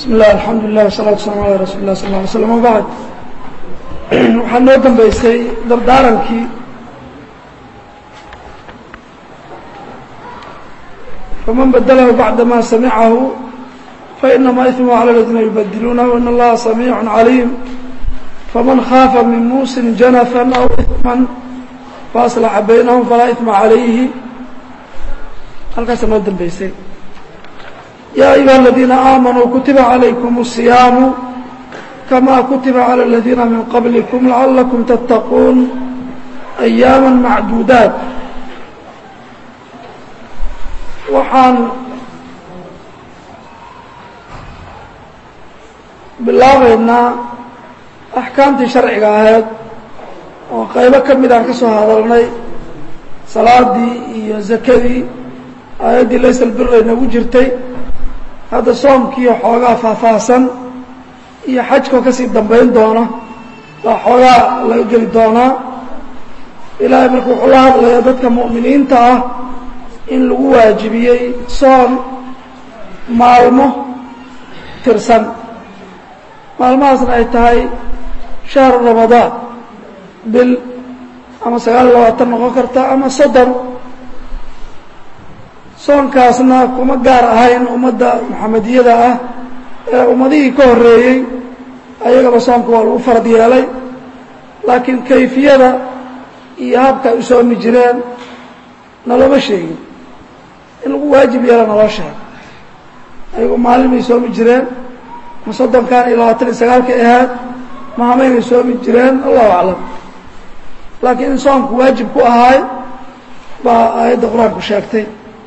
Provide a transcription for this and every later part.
bismi illah alxamdu lilah wasalatu waslaam ala rasuuli lah sal ly slam wabacd waxaa noo dambeysay dardaarankii faman badalahu bacda ma samicahu fainama ismu cala ladina yubadiluunahu in allaha samiicu caliim faman khaafa min muusin janafan aw isman faaslaxa baynahum falaa isma calayhi halkaasa noo dambeysay yaa ayuha aladiina aamanuu kutiba calaykum الصiyaamu kama kutiba calى اladiina min qablikum lacalakum tattaquun ayaama macduudaat waxaan bilaabaynaa axkaamtii sharciga ahayd oo qaybo ka mid aan ka soo hadalnay salaadii iyo zakadii aayaddii laysa lbira inagu jirtay hadda soomkiiyo xoogaa faahfaahsan iyo xajkoo kasii dambayn doona baa xoogaa laga geli doonaa ilaahay marka wuxuu la hadlayaa dadka mu'miniinta ah in lagu waajibiyey soon maalmo tirsan maalmahaasna ay tahay shahru ramadaan bil ama sagaal iyo labaatan noqon karta ama soddon soonkaasna kuma gaar ahayn ummadda maxamediyada ah ee ummadihii ka horreeyey ayagaba soomka waa lagu farad yeelay laakiin kayfiyada iyo habka ay u soomi jireen nalooma sheegin in lagu waajib yeela naloo sheego ayagu maalin bay soomi jireen ma soddonkan iyo labaatan iyo sagaalkay ahaad ma hamaynay soomi jireen allahu aclam laakiin in soomku waajib ku ahaay baa aayadda qur-aanku sheegtay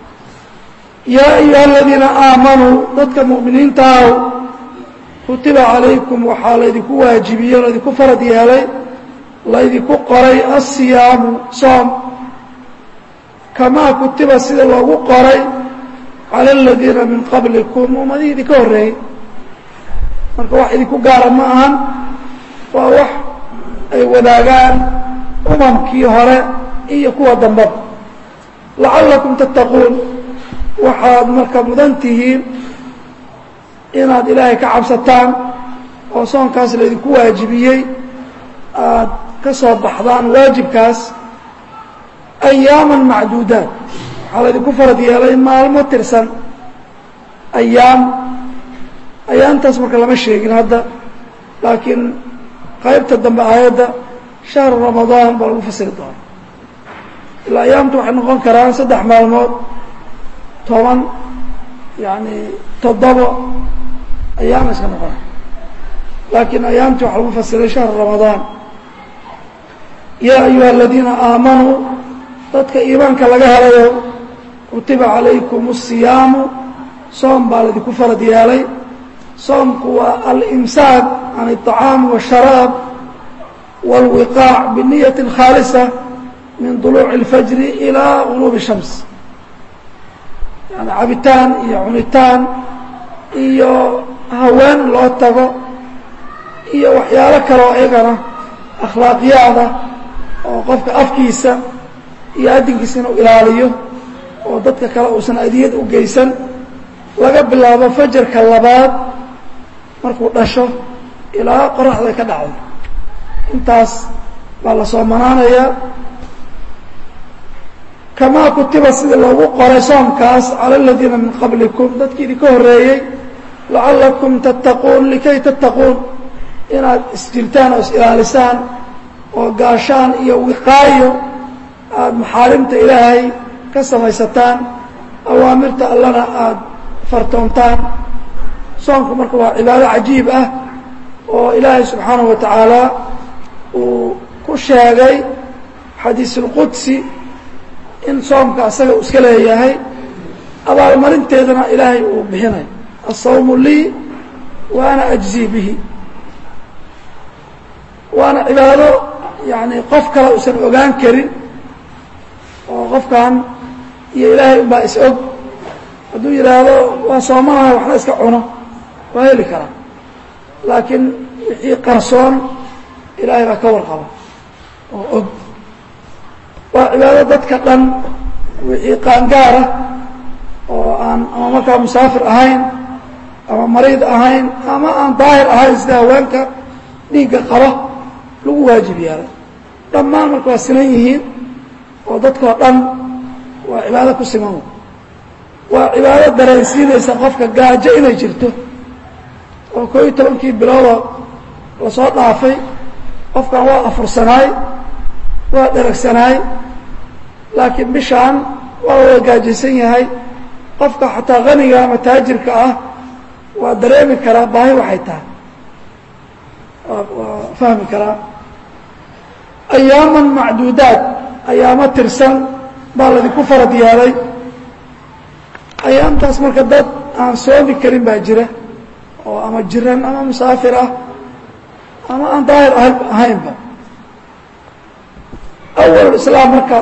yaa ayuha aladiina aamanuu dadka mu'miniinta aw kutiba calaykum waxaa laydinku waajibiyey o laydinku farad yeelay laydinku qoray asiyaamu soom kamaa kutiba sida loogu qoray cala aladiina min qablikum ummadihii idinka horreeyey marka wax idinku gaara ma ahan waa wax ay wadaagaan umamkii hore iyo kuwa dambaba lacallakum tattaquun waxaad marka mudan tihiin inaad ilaahay ka cabsataan oo soonkaas laydinku waajibiyey aada ka soo baxdaan waajibkaas ayaaman macduudaat waxaa laydinku farad yeelay maalmo tirsan ayaam ayaamtaas marka lama sheegin hadda laakiin qaybta dambe aayadda shahru ramadaan baa lagu fasiri doona ilaa ayaamtu waxay noqon karaan saddex maalmood toban yani toddobo ayaama iska noqona laakiin ayaamtii waxaa lagu fasiray shahru ramadaan yaa ayuha aladiina aamanuu dadka iimaanka laga helayo kutiba calaykum الsiyaamu soom baa laydinku farad yeelay soomku waa alimsaak can الطacaami والsharaab wاlwiqaac bniyaةi khaalisa min duluuci اlfajri ilaa guruubi الshams yani cabitaan iyo cunitaan iyo haween loo tago iyo waxyaalo kaloo iyagana akhlaaqiyaada oo qofka afkiisa iyo addinkiisa inuu ilaaliyo oo dadka kale uusan adiyad u geysan laga bilaabo fajarka labaad markuu dhasho ilaa qoraxda ka dhacdo intaas baa la soomanaanayaa kamaa kutiba sida loogu qoray soomkaas cala aladiina min qablikum dadkii idinka horreeyey lacallakum tattaquun likay tattaquun inaad isjirtaan oo is-ilaalisaan oo gaashaan iyo wiqaayo aada maxaarimta ilaahay ka samaysataan awaamirta allana aada fartoontaan soomku marka waa cibaado cajiib ah oo ilaahay subxaanahu wa tacaala uu ku sheegay xadiisulqudsi in soomka asaga uu iska leeyahay abaalmarinteedana ilaahay uu bixinayo asawmu lii wa ana ajzii bihi waana cibaado yani qof kale uusan ogaan karin oo qofkan iyo ilaahay unbaa is og hadduu yidhaahdo waa soomanahay waxna iska cuno waa heli karaa laakiin wixii qarsoon ilaahay baa ka warqaba oo og waa cibaado dadka dhan wixii qaangaara oo aan ama markaa musaafir ahayn ama mariid ahayn ama aan daahir ahayn sida haweenka dhiigga qaba lagu waajib yeelay dhammaan marka waa sinan yihiin oo dadkao dhan waa cibaado ku siman waa cibaado dareensiinaysa qofka gaajo inay jirto oo koo iyo tobankii biloodoo lasoo dhaafay qofkan waa afursanaay waa dheragsanaay laakiin bishaan waa wada gaajaysan yahay qofka xataa haniga ama taajirka ah waa dareemi karaa baahi waxay tahay waa fahmi karaa ayaaman macduudaad ayaamo tirsan baa ladinku farad yeelay ayaamtaas marka dad aan soomi karin baa jira oo ama jiran ama musaafir ah ama aan daahir ahaynba awal islaam marka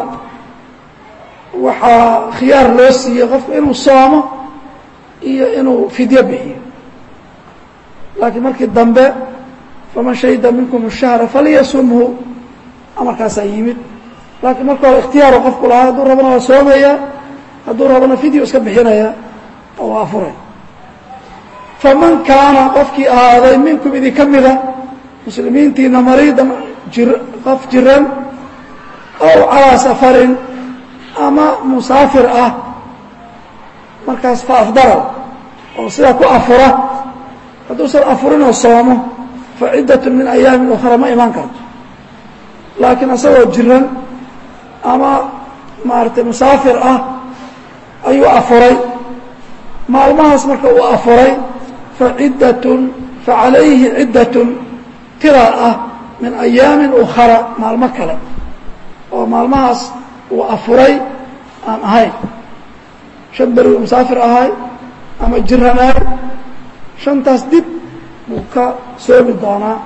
waxaa khiyaar loo siiyey qofku inuu soomo iyo inuu fidyo bixiyo laakiin markii dambe faman shahida minkum الshahra falyasumhu amarkaasaa yimid laakiin marka hore ikhtiyaaru qofku lahaa hadduu rabana waa soomaya hadduu rabana fidyo iska bixinaya oo waa afuray faman kaana qofkii ahaaday minkum idinka mida muslimiintiina mariidan jir qof jiran ow calaa safarin ama musaafir ah markaas fa afdara oo sidaa ku afura hadduusan afurinoo soomo fa ciddatun min ayaamin ukhra ma imaan karto laakiin isagoo jiran ama maaragtay musaafir ah ayuu afuray maalmahaas marka uu afuray fa ciddatun fa calayhi ciddatun tiraa ah min ayaamin ukhara maalmo kale oo maalmahaas uu afuray aan ahayn shan beri uu musaafir ahay ama jiranaay shantaas dib buu ka soomi doonaa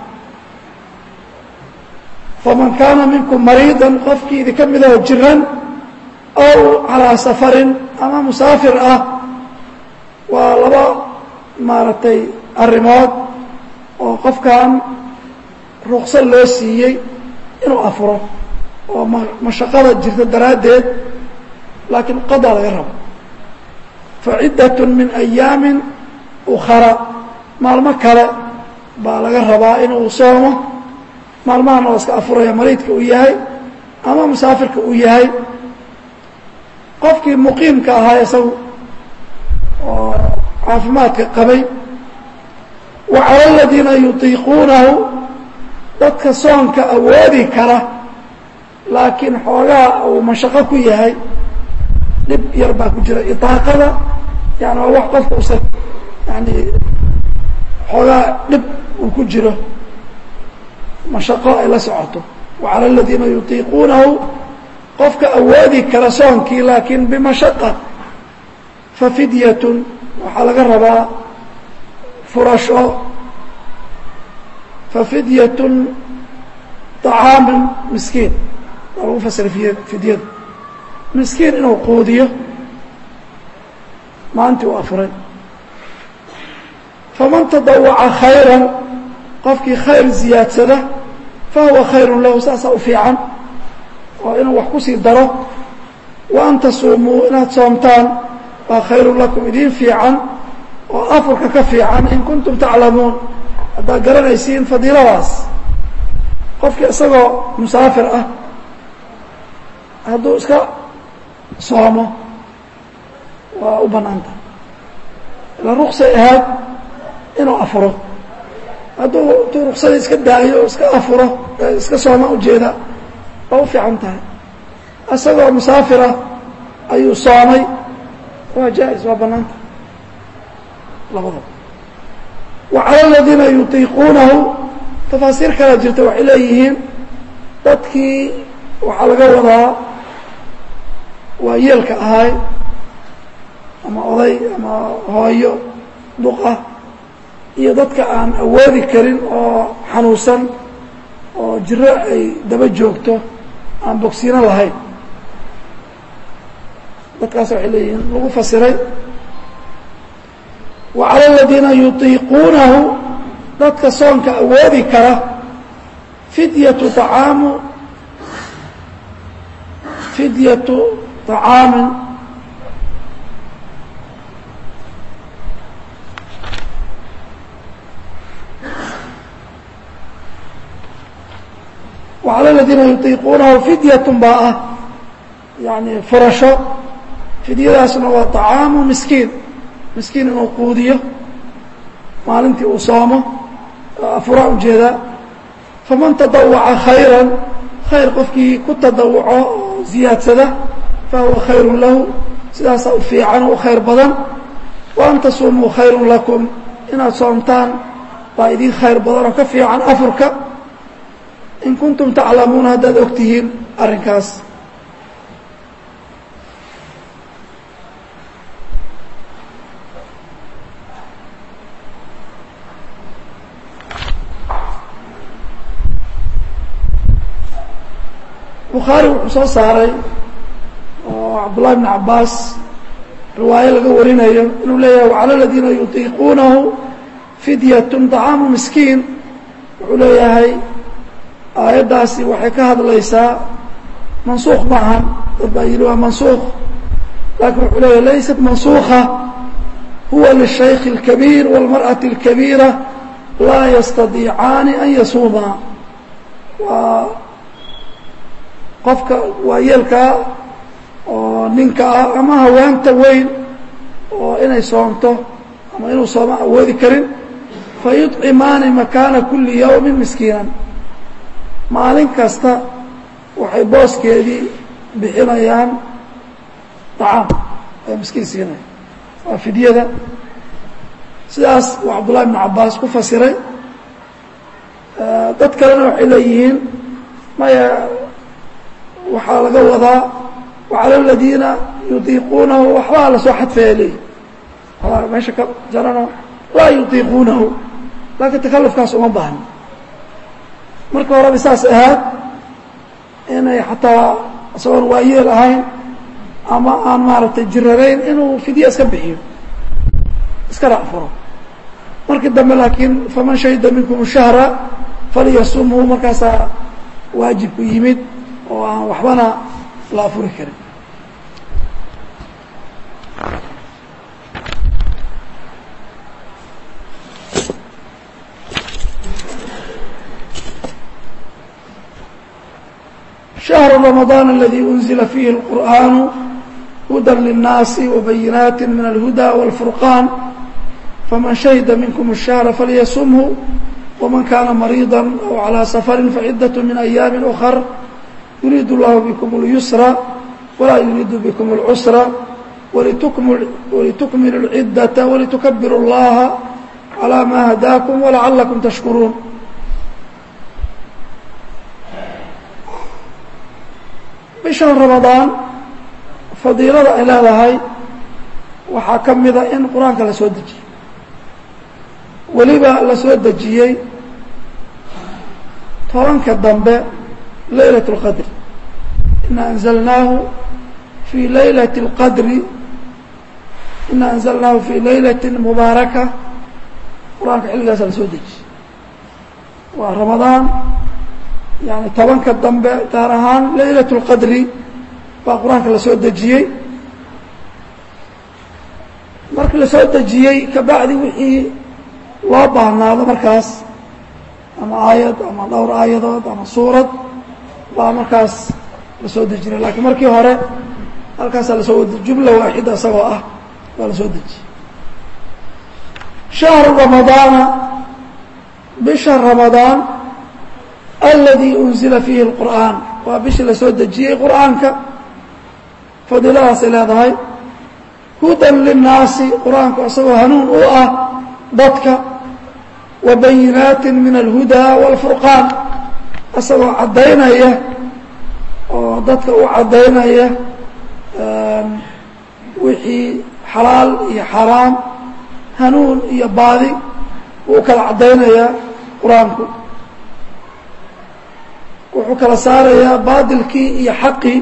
faman kaana minkum mariidan qofkii idinka midoo jiran ow calaa safarin ama musaafir ah waa laba maaragtay arrimood oo qofkan ruqsad loo siiyey inuu afuro oo mashaqada jirta daraaddeed laakiin qadaa laga rabo fa ciddatun min ayaamin ukhara maalmo kale baa laga rabaa inuu soomo maalmahana waa iska afuraya mariidka uu yahay ama musaafirka uu yahay qofkii muqiimka ahaa isagu oo caafimaadka qabay wa cala aladiina yutiiquunahu dadka soonka awoodi kara laakiin xoogaa uu mashaqo ku yahay dhib yar baa ku jira idaaqada yani waa wax qofka usan yani xoogaa dhib uu ku jiro mashaqo ay la socoto wa cala aladiina yutiiquunahu qofka awoodi kara soonkii laakiin bimashaqa fa fidyatun waxaa laga rabaa furasho fa fidyatun طacaamu miskiin waa lagu fasiray fidyada miskiin inuu quudiyo maalintii u afuray faman tadawaca khayra qofkii khayr ziyaadsada fahuwa khayru lahu saasaa u fiican oo inuu wax kusii daro wa an tasuumuu inaad soomtaan waa khayru lakum idiin fiican oo afurka ka fiican in kuntum taclamuun haddaad garanaysiin fadiiladaas qofkii isagoo musaafir ah hadduu iska soomo waa u banaanta ila ruksay ahaad inuu afuro hadduu intuu ruksadii iska daayo o iska afuro iska sooma ujeeda waa u fiican tahay isagoo musaafira ayuu soomay waa jaa-is waa banaanta labada wa cala aladiina yutiiquunahu tafaasiir kala jirta waxay leeyihiin dadkii waxaa laga wadaa waa yeelka ahay ama oday ama hooyo duqa iyo dadka aan awoodi karin oo xanuunsan oo jiro ay daba joogto aan bogsiino lahayn dadkaas waxay leeyihiin lagu fasiray wa cala aladiina yutiiquunahu dadka soonka awoodi kara fidyatu طacaamu fidyatu طacaamin wacala aladiina yutiiquunahu fidyatun baa ah yani furasho fidyadaasna waa طacaamu miskiin miskiin inuu quudiyo maalintii uu soomo afuraa ujeedaa faman tadawaca khayra khayr qofkii ku tadawuco oo ziyaadsada fahuwa khayru lahu sidaasaa u fiican oo u khayr badan wa an tasuumuu khayru lakum inaad soomtaan baa idin khayr badan oo ka fiican afurka in kuntum taclamuuna haddaad og tihiin arrinkaas bukhaari wuxuu soo saaray oo cabdullahi bn cabaas riwaayo laga warinayo inuu leeyahay wacala aladiina yutiiquunahu fidyatun طacaamu miskiin wuxuu leeyahay aayaddaasi waxay ka hadlaysaa mansuuq ma ahan dad baa yidhi waa mansuuq laakiin wuxuu leeyahay laysat mansuuka huwa lلshayki الkabiir wاlmarأaةi الkabiira laa yastadiicaani an yasuumaa waa qofka waayeelkaa oo ninka ah ama haweenta weyn oo inay soomto ama inuu sooma awoodi karin fayuطcimaani makaana kuli yawmi miskiinan maalin kasta waxay booskeedii bixinayaan طacaam ay miskiin siinaya waa fidyada sidaas uu cabdullahi bn cabaas ku fasiray dad kalena waxay leeyihiin maya waxaa laga wadaa wacala aladiina yutiiquunahu waxbaa lasoo xadfaya leeyihi waxbaa meesha ka jarano laa yutiiquunahu laakiin takalufkaas uma baahno marka horeba saas ahaad inay xataa isagoon waayeel ahayn ama aan maaragtay jirarayn inuu fidye iska bixiyo iskana afuro markii dambe laakiin faman shahida minkum shahra falyasumhu markaasaa waajibku yimid oo aan waxbana la afuri karin شhهر رمضان الذي أنزل فيه القرآن هدى للناس وبينات من الهدى والفرقان فمن شهد منكم الشهر فليسمه ومن كان مريضا أو على سفر فعدة من أيام أخر يريد الله بكم اليسر ولا يريد بكم العسر ولتكملوا العدة ولتكبروا الله على ما هداكم ولعلكم تشكرون bishan ramadaan fadiilada ay leedahay waxaa ka mida in qur-aanka la soo dejiyey weliba la soo dejiyey tobanka dambe laylaة اlqadri ina anzalnaahu fii laylaة اlqadri ina anzalnaahu fii laylaةi mubaaraka qur-aanka xilligaasa la soo dejiyey waa ramadaan yani tobanka dambe gaar ahaan laylaة اlqadri baa qur-aanka la soo dejiyey markii la soo dejiyey kabacdi wixii loo baahnaado markaas ama aayad ama dhowr aayadood ama suurad baa markaas la soo dejinay lakiin markii hore halkaasaa lasoo wadi jumla waaxida isagoo ah baa la soo dejiyey shahru ramadaana bisha ramadaan aladi unzila fiihi اlqur'aan waa bishii la soo dejiyey qur'aanka fadiiladaasay leedahay hudan linnaasi qur-aanku isagoo hanuun u ah dadka wa bayinaati min alhudaa wاlfurqaan isagoo caddaynaya oo dadka u caddaynaya wixii xalaal iyo xaraam hanuun iyo baadi wuu kala caddaynayaa qur-aanku wuxuu kala saarayaa baadilkii iyo xaqii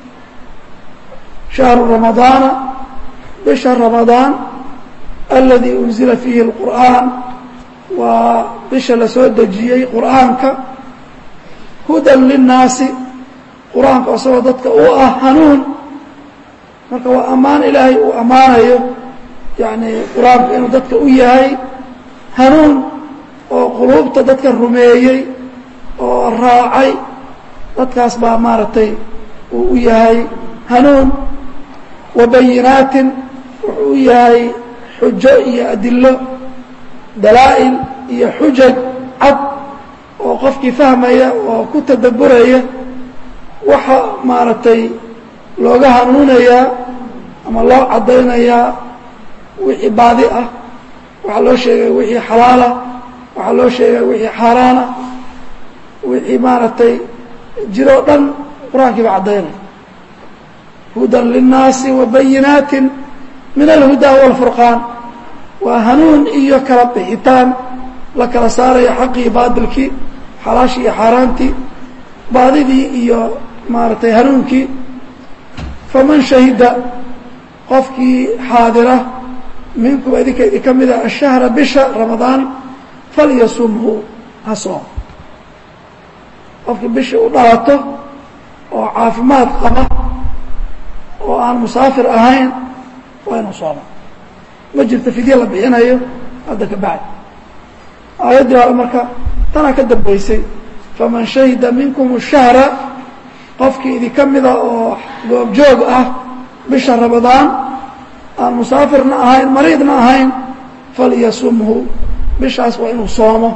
shahru ramadaana bisha ramadaan aladi unzila fiihi اlqur'aan waa bisha la soo dejiyey qur'aanka hudan linnaasi qur-aanka isagoo dadka u ah hanuun marka waa ammaan ilaahay uu ammaanayo yani qur-aanku inuu dadka u yahay hanuun oo quluubta dadka rumeeyey oo raacay dadkaas baa maaragtay uu u yahay hanuun wa bayinaatin wuxuu u yahay xujo iyo adilo dalaa'il iyo xujaj cad oo qofkii fahmaya oo ku tadabburaya waxa maaragtay looga hanuunayaa ama loo caddaynayaa wixii baadi ah waxaa loo sheegaya wixii xalaalah waxaa loo sheegaya wixii xaaraana wixii maaragtay jiroo dhan qur-aankii baa caddaynaya hudan linnaasi wa bayinaatin min alhudaa waalfurqaan waa hanuun iyo kala bixitaan la kala saaraya xaqii baadilkii xalaashii iyo xaaraantii baadidii iyo maaragtay hanuunkii faman shahida qofkii xaadira minkum idinka idin ka mida ashahra bisha ramadaan falyasumhu ha soom qofkii bishii u dhalato oo caafimaad qaba oo aan musaafir ahayn waa inuu sooma ma jirto fidye la bixinayo hadda ka bacdi aayaddii hore marka tanaa ka dambaysay faman shahida minkum shahra qofkii idinka mida oo goobjoog ah bisha ramadaan aan musaafirna ahayn mariidna ahayn falyasumhu bishaas waa inuu soomo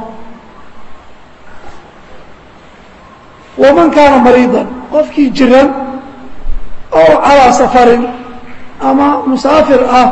waman kaana mariidan qofkii jiran oo calaa safarin ama musaafir ah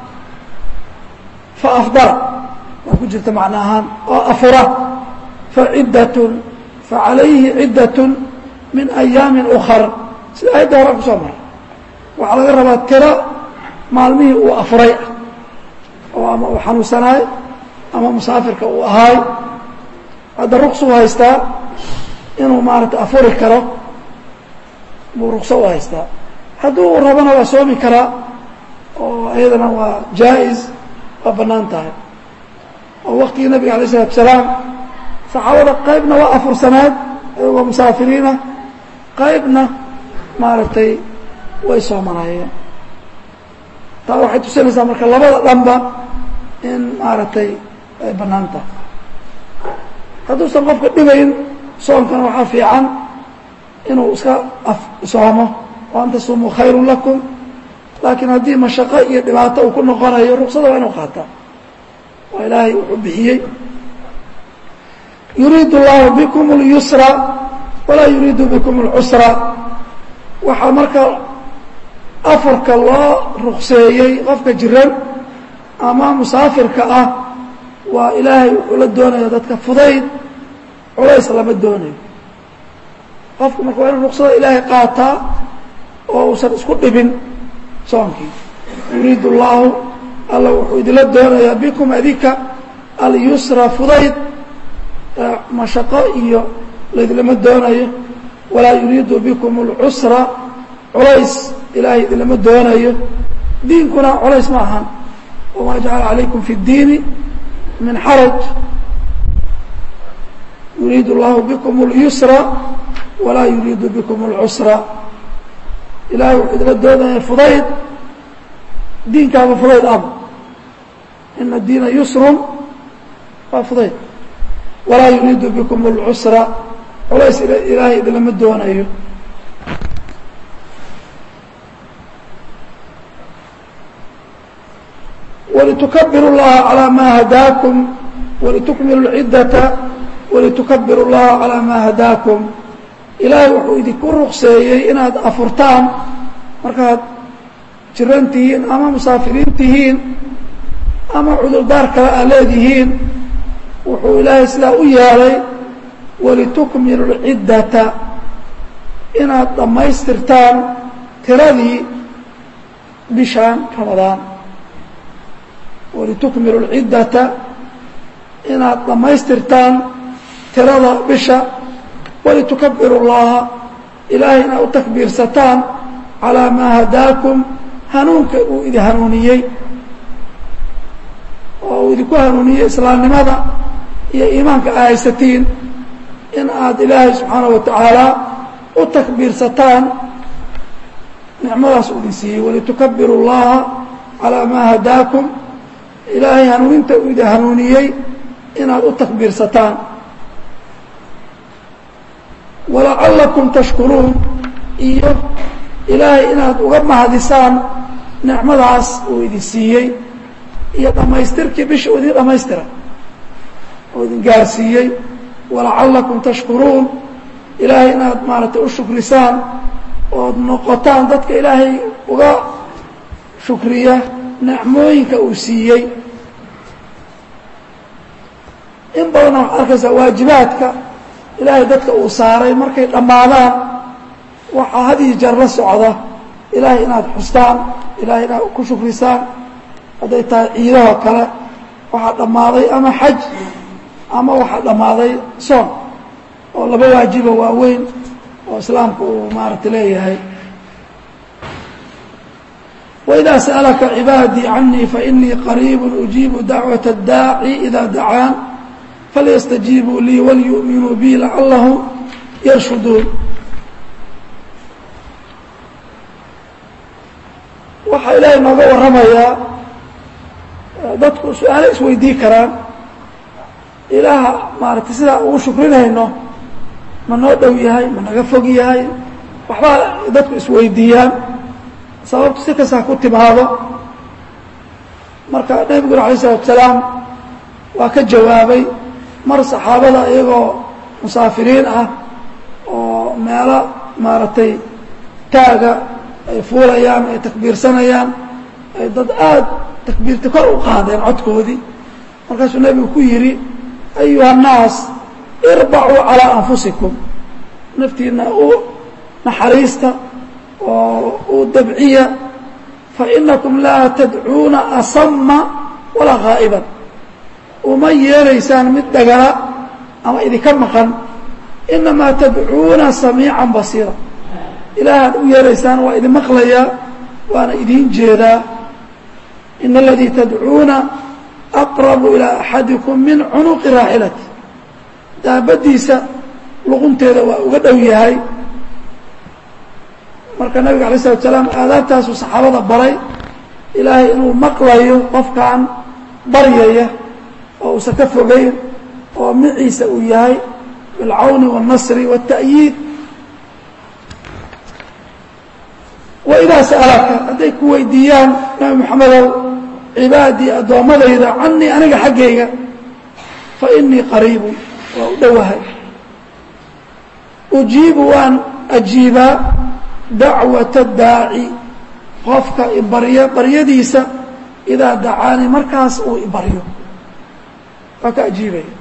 fa afdara waa ku jirta macno ahaan oo afura faciddatun facalayhi ciddatun min ayaamin ukar sida ayadda hore kusoo maray waxaa laga rabaa tiro maalmihii uu afuray ah oo ama uu xanuunsanaay ama musaafirka uu ahaay hadda ruqsu u haystaa inuu maarata afuri karo buu ruqso u haystaa hadduu rabana waa soomi karaa oo iyadana waa jaa-is waa bannaan tahay oo waktigii nabiga alay isalatu salaam saxaabada qaybna waa afursanaad waa musaafiriina qaybna maaragtay way soomanaayeen taa waxay tusinaysaa marka labada dhanba in maaragtay ay bannaan tahay hadduusan qofka dhibayn soomkana waxaa fiican inuu iska soomo wa an tasumuu khayru lakum laakiin haddii mashaqo iyo dhibaato uu ku noqonayo ruksada waa inuu qaataa waa ilaahay wuxuu bixiyey yuriidu اllahu bikum اlyusra walaa yuriidu bikum اlcusra waxaa marka afarka loo rukseeyey qofka jiran ama musaafirka ah waa ilaahay wuxuu la doonaya dadka fudayd culays lama doonayo qofku marka waa inuu ruksada ilaahay qaataa oo uusan isku dhibin soonkii yuriidu اllahu alla wuxuu idinla doonayaa bikum adinka alyusra fudayd mashaqo iyo laydinlama doonayo walaa yuriidu bikum اlcusra culays ilaahay idinlama doonayo diinkuna culays ma ahan wamaa jacala calaykum fi اdiini min xaraj yuriidu اllahu bikum اlyusra walaa yuriidu bikum اlcusra ilahay wuxuu idinla doonaya fudayd diinkaaba fudayd aba ina diina yusrun waa fudayd walaa yuriidu bikum اlcusra culays ilaahay idinlama doonayo walitukabiru اllaha calىa ma hadaakum walitukmilu اlciddata walitukabiru اllaha calىa ma hadaakum ilaahay wuxuu idinku rukseeyey inaad afurtaan markaad jiran tihiin ama musaafiriin tihiin ama cudurdaar kale aad leedihiin wuxuu ilaahay sidaa u yeelay walitukmilu اlciddata inaad dhammaystirtaan tiradii bishaan ramadaan walitukmilu اlciddata inaad dhammaystirtaan tirada bisha walitukabiru اllaha ilaahay inaad u takbiirsataan calىa maa hadaakum hanuunka uu idin hanuuniyey oo uu idinku hanuuniyey islaamnimada iyo iimaanka aa haysatiin in aad ilaahay subxaanaه wa tacaala u takbiirsataan nicmadaas uu idin siiyey walitukabiru اllaha calىa maa hadaakum ilaahay hanuuninta uu idin hanuuniyey inaad u takbiirsataan walacallakum tashkuruun iyo ilaahay inaad uga mahadisaan nicmadaas uu idin siiyey iyo dhammaystirkii bisha uu idin dhammaystira oo idin gaarsiiyey walacallakum tashkuruun ilaahay inaad maaragtay u shukrisaan ood noqotaan dadka ilaahay uga shukriya nicmooyinka uu siiyey in badanna waxaad arkaysaa waajibaadka ilaahay dadka uu saaray markay dhammaadaan waxaa had iyo jeer la socda ilaahay inaad xustaan ilaahay inaad ku shukrisaan hadday tahay ciidahoo kale waxaa dhammaaday ama xaj ama waxaa dhammaaday soon oo laba waajiba waaweyn oo islaamku uu maaragtay leeyahay وإdا سألka عباadي عaنيi فإنii قريب أجيب دعوة الdاaعي إذا dعاan فlيsتجيبوا ليi وlيؤmiنوu bي لعلهم يرشhuduun waxaa ilaahay nooga waramayaa dadku su-aalo isweydii karaan ilaaha maaragtay sidaa ugu shukrinayno ma noo dhow yahay ma naga fog yahay waxbaa dadku isweydiiyaan sababtu si kastaa ku timaado marka nebiguna alay الsalatu salaam waa ka jawaabay mar saxaabada iyagoo musaafiriin ah oo meelo maaragtay taaga ay fuulayaan ay takbiirsanayaan ay dad aada takbiirta kor u qaadeen codkoodii markaasuu nebigu ku yidhi ayuha الnaas irbacuu calىa anfusikum naftiina u naxariista oo u dabciya fainakum laa tadcuuna asama walaa haa'iban uma yeeraysaan mid dhagala ama idinka maqan inamaa tadcuuna samiican basiira ilaahaad u yeeraysaan waa idin maqlayaa waana idiin jeedaa ina aladii tadcuuna aqrabu ilaa axadikum min cunuqi raaxilati daabaddiisa luqunteeda waa uga dhow yahay marka nabiga alay slatu salaam aadaabtaasuu saxaabada baray ilaahay inuu maqlayo qofkan baryaya oo uusan ka fogeyn oo miciisa uu yahay bilcawni wاlnasri wالta'yiid waidaa sa'alaka hadday ku weydiiyaan nabi moxamedow cibaadii addoommadayda canii aniga xaggayga fa inii qariibun waa u dhowahay ujiibu waan ajiibaa dacwata daaci qofka ibaryo baryadiisa idaa dacaanii markaas uu ibaryo waa ka ajiibaya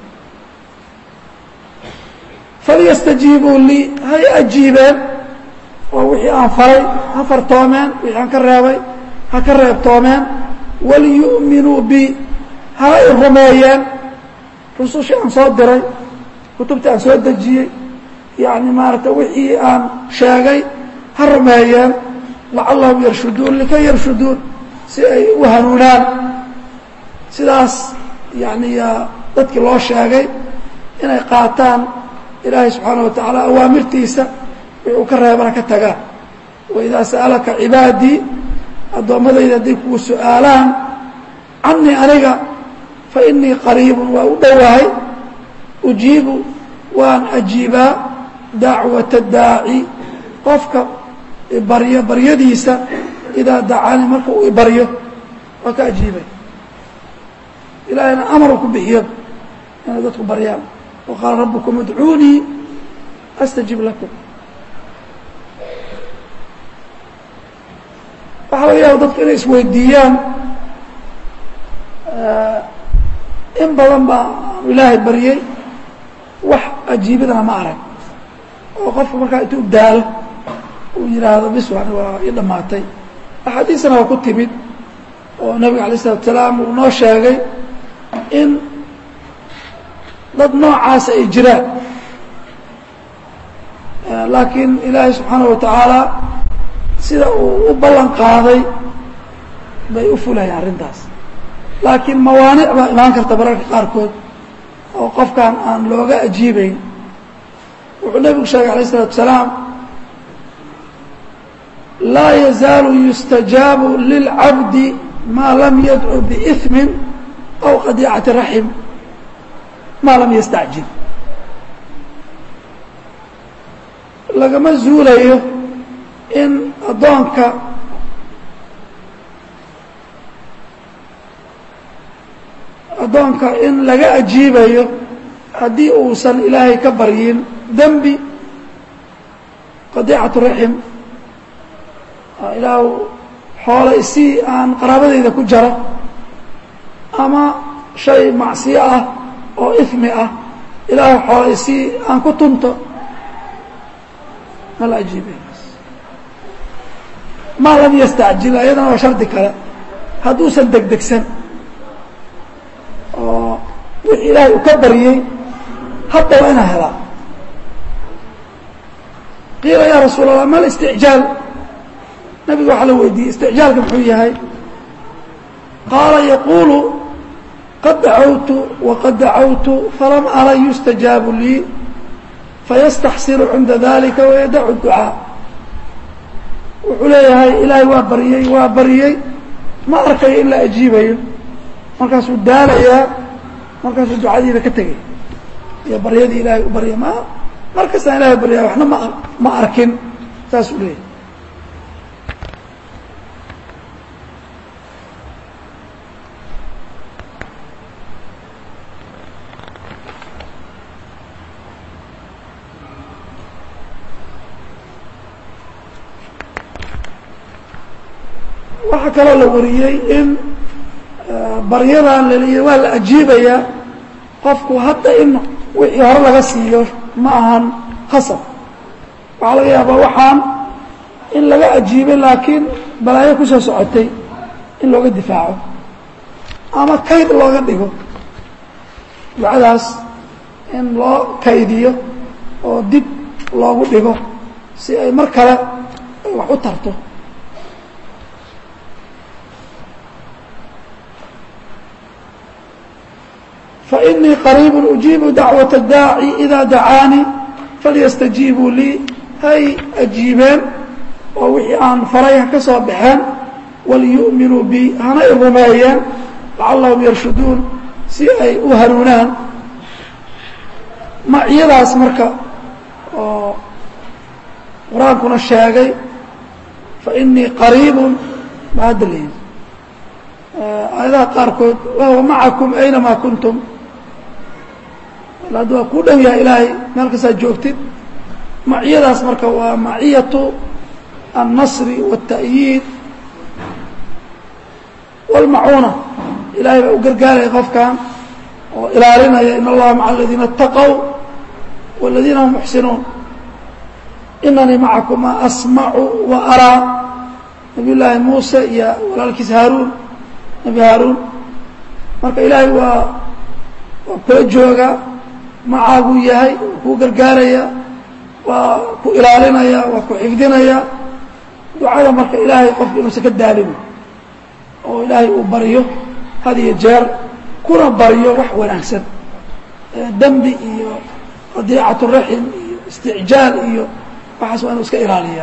falyastajiibuu lii hay ajiibeen oo wixii aan faray ha fartoomeen wixii aan ka reebay ha ka reebtoomeen waliyu'minuu bi ha i rumeeyeen rusushii aan soo diray kutubtii aan soo dejiyey yacni maaragtay wixii aan sheegay ha rumeeyeen lacallahum yarshuduun likay yarshuduun si ay u hanuunaan sidaas yani dadkii loo sheegay inay qaataan ilaahay subxaana wa tacaala awaamirtiisa wixuu ka reebana ka tagaan waidaa sa'alaka cibaadii addoommadayda hadday kugu su-aalaan canii aniga fa inii qariibun waa u dhowahay ujiibu waan ajiibaa dacwata daaci qofka ibaryo baryadiisa idaa dacaani marka uu ibaryo waa ka ajiibay ilaahayna amar ku bixiyo inay dadku baryaan wa qaala rabbukum idcuunii astajib lakum waxaa laga yaaba dadku inay isweydiiyaan in badan baa aanu ilaahay baryey wax ajiibadana ma arag oo qofka markaa intuu daalo uu yidhaahdo bis ani waa ii dhammaatay axaadiisana waa ku timid oo nabiga alay isalatu salaam uu noo sheegay in dad noocaasa ay jiraan laakiin ilaahay subxaana wa tacaala sida uu u ballan qaaday bay u fulayaan arrintaas laakiin mawaanic baa imaan karta bararka qaarkood oo qofkan aan looga ajiibeyn wuxuu nebigu sheegay alayه الsalatu salaam laa yazaalu yustajaabu lilcabdi maa lam yadcu biإثmi aw qadiicati raxim maa lam yastacjil lagama zuulayo in addoonka addoonka in laga ajiibayo haddii uusan ilaahay ka baryin dembi qadiicatu raxim ilaah xoole isii aan qaraabadayda ku jara ama shay macsiyo ah oo ifmi ah ilaahay xoole isii aan ku tunto ma la ajiibay maa lam yastacjil ayadana waa shardi kale hadduusan degdegsan oo wixii ilaahay u ka baryey hadda waa inaa helaa qiila yaa rasuul allah ma listicjaal nabiga waxaa la weydiiyey isticjaalka muxuu yahay qaala yaquulu qad dacawtu waqad dacawtu falam ara yustajaabu lii fayastaxsiru cinda dalika wayadacu ducaa wuxuu leeyahay ilaahay waa baryey waa baryey ma arkayo in la ajiibayo markaasuu daalayaa markaasuu ducadiiba ka tegay iyo baryadii ilaahay u barya ma mar kastaan ilahay baryaya waxna ma ma arkin saasuu leeyahay waxaa kaloo la wariyey in baryadan laliya waa la ajiibayaa qofku hadda in wixii hore laga siiyo ma ahan khasab waxaa laga yaabaa waxaan in laga ajiibay laakiin balaayo kusoo socotay in looga difaaco ama kayd looga dhigo ducadaas in loo kaydiyo oo dib loogu dhigo si ay mar kale ay wax u tarto فإنii qريب أجiiب dacوaة الdاaعي إdaa daعاanي falيstaجiibuu lii hay أjiibeen oo wixii aan faray ha ka soo baxeen walيuؤminuu bi hana i rumeeyeen lacalahum yarshuduun si ay u hanuunaan maciyadaas marka oo qur-aankuna sheegay faإنii qariib ba hadda leeyihi aayadaha qaarkood wahwa macakum aynama kuntum hadda waa kuu dhow yahay ilaahay meel kastaad joogtid maciyadaas marka waa maciyatu النصر والتأyiid والmacuuna ilahay baa u gargaaraya qofkan oo ilaalinaya in اllaha maعa الadiina اتaqوا والadiina hum muxsinuun inanii macakuma asmacu وaraa nabiy llaahi muuse iyo walaalkiis haaruun nebi haaruun marka ilaahay waa waa kula jooga macaaguu yahay waa kuu gargaaraya waa ku ilaalinaya waa ku xifdinaya ducada marka ilaahay qofka inuusan ka daalin oo ilaahay uu baryo had iyo jeer kuna baryo wax wanaagsan dembi iyo qadiicatu raxim iyo isticjaal iyo waxaas waa inuu iska ilaaliyaa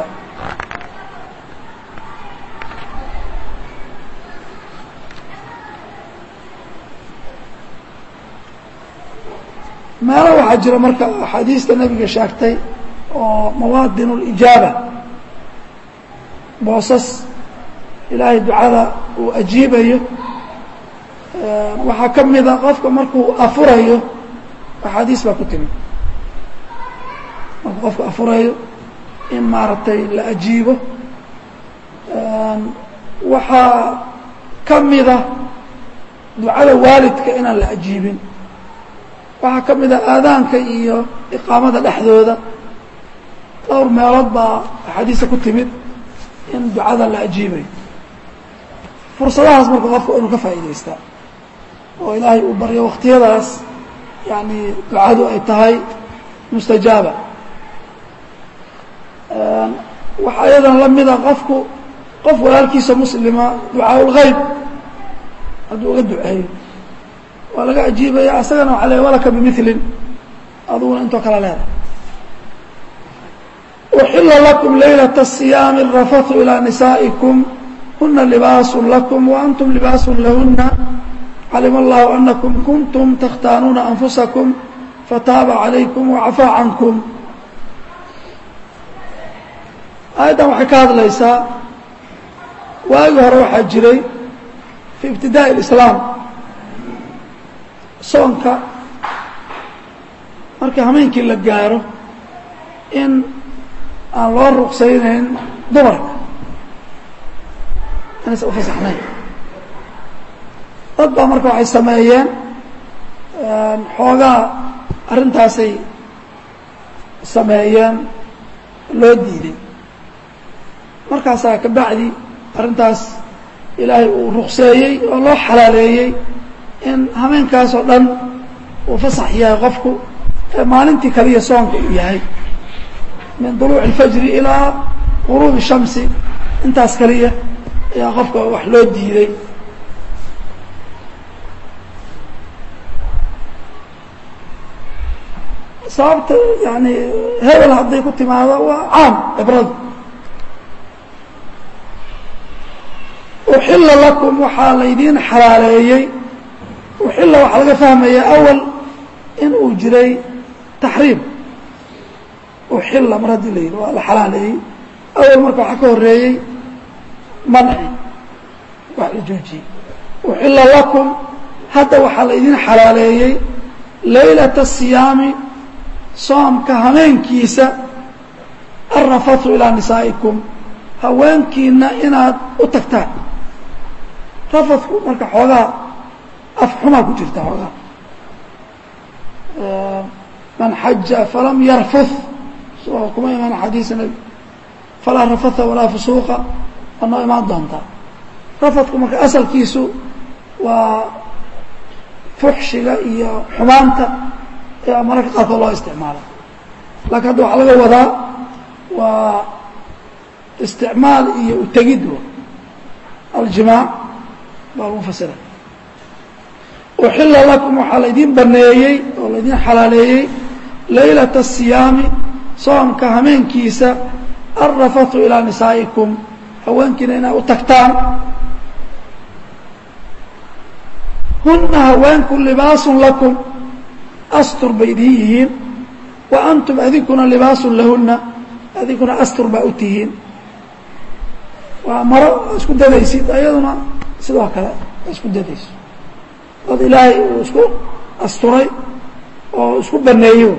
meelo waxaa jira marka axaadiista nebiga sheegtay oo mawaadin اlijaaba boosas ilaahay ducada uu ajiibayo waxaa ka mida qofka markuu afurayo axaadiis baa ku timi markuu qofku afurayo in maaragtay la ajiibo waxaa ka mida ducada waalidka inaan la ajiibin waxaa ka mid a aadaanka iyo iqaamada dhexdooda dhowr meelood baa axaadiista ku timid in ducada la ajiibayo fursadahaas marka qofka inuu ka faa'idaystaa oo ilaahay uu baryo waktiyadaas yani ducadu ay tahay mustajaaba waxaa iyadana la mida qofku qof walaalkiisa muslima ducaa ulgeyb hadduu uga duceeyo waa laga ajiibaya asagana waxa le walaka bimilin aduguna intoo kala leedahay uxila lakum laylaة الصiyaami الrafathu ilىa nisaaئikum huna libaasu lakum waantum libaasu lahuna calima allahu anakum kuntum takhtaanuuna anfusakum fataaba calaykum wacafaa cankum aayaddan waxay ka hadlaysaa waagii hore waxaa jiray fii ibtidaa'i اlislaam soonka markii hameenkii la gaaro in aan loo ruqsaynayn dumarka inaysan ufasaxnayn dad baa marka waxay sameeyeen xoogaa arrintaasay sameeyeen loo diiday markaasaa ka bacdi arrintaas ilaahay uu ruqseeyey oo loo xalaaleeyey in hameenkaas oo dhan uu fasax yahay qofku ee maalintii kaliya soonka uu yahay min duluuci اlfajri ilaa guruubi shamsi intaas kaliya ayaa qofka wax loo diiday sababta yani hebel hadday ku timaado waa caam cibradu uxila lakum waxaa laydiin xalaaleeyey uxila waxaa laga fahmaya awal in uu jiray taxriim uxila mar haddii la yidhi waa la xalaaleeyey awal marka waxaa ka horeeyey manci wax la joojiyey uxila lakum hadda waxaa laydiin xalaaleeyey laylata siyaami soomka hameenkiisa alrafathu ilaa nisaa'ikum haweenkiina inaad u tagtaan rafadku marka xoogaa afxumaa ku jirta xoogaa man xaja falam yarfuth soo kuma imaan xadiisa nebi falaa rafatha walaa fusuuqa waa noo imaan doontaa rafadku marka asalkiisu waa fuxshiga iyo xumaanta ee mararka qaarkood loo isticmaala laakiin hadda waxaa laga wadaa waa isticmaal iyo utegid aljimaac baa lagu fasira uxila lakum waxaa laydiin baneeyey oo laydiin xalaaleeyey laylata asiyaami soomka hameenkiisa alrafatu ilaa nisaa'ikum haweenkiina inay u tagtaan huna haweenku libaasun lakum astur bay idiin yihiin wa antum adinkuna libaasun lahuna adinkuna astur baa u tihiin waa maro isku dadaysid ayaduna sidoo kale isku dadayso dad ilaahay uu isku asturay oo isku baneeyo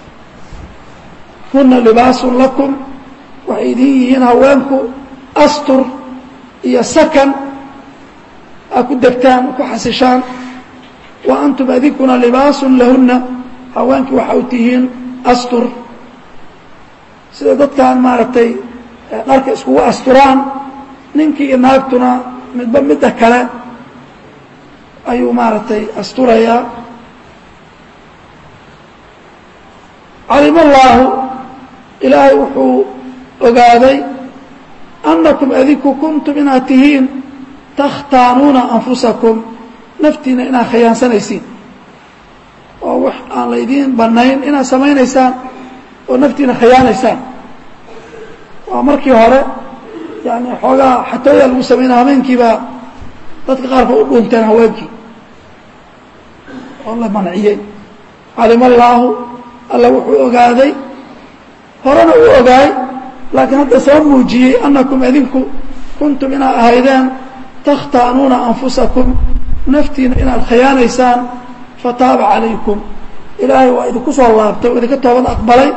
huna libaasun lakum waxay idin yihiin haweenku astur iyo sakan aa ku degtaan ku xasishaan wa antum adinkuna libaasun lahuna haweenkii waxa u tihiin astur sida dadkan maaragtay dharka iskugu asturaan ninkii iyo naagtuna midba midda kale ayuu maaragtay asturayaa calima allaahu ilaahay wuxuu ogaaday annakum adinku kuntum inaad tihiin takhtaanuuna anfusakum naftiina inaad khiyaansanaysiin oo wax aan laydiin bannayn inaad samaynaysaan oo naftiina khiyaanaysaan waa markii hore yani xoogaa xatooyaa lagu samaynaya hameenkiibaa dadka qaarkood u dhuunteen haweenkii oo la manciyey calima allaahu alla wuxuu ogaaday horena uu ogaay laakiin hadda soo muujiyey annakum adinku kuntum inaad ahaydeen takhtaanuuna anfusakum naftiina inaad khiyaanaysaan fataaba calaykum ilaahay waa idinku soo laabtay oo idinka toobad aqbalay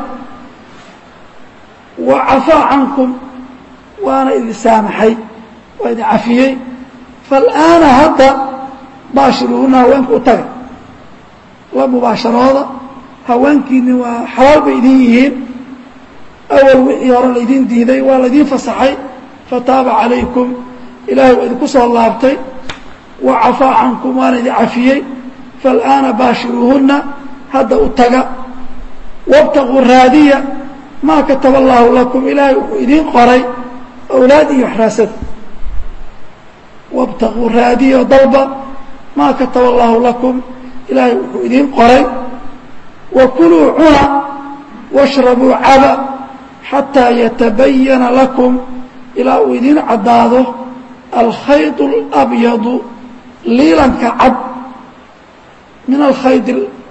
wa cafaa cankum waana idin saamaxay waa idin cafiyey faalaana hadda baashiruuna haweenka u taga la mubaasharooda haweenkiini waa xalaal bay idin yihiin awal wixii hore laydiin diiday waa laydiin fasaxay fataaba calaykum ilaahay waa idinku soo laabtay wa cafaa cankum waana idin cafiyey faalaana baashiruuhunna hadda u taga wabtaquu raadiya maa kataba allaahu lakum ilaahay wuxuu idiin qoray awlaad iyo waxraasada wabtaquu raadiya dalba maa kataba allaahu lakum ilaahay wuxuu idiin qoray wa kuluu cuna washrabuu caba xataa yatabayana lakum ilaa uu idiin caddaado alkhayd اlabyadu liilanka cad min alkhayd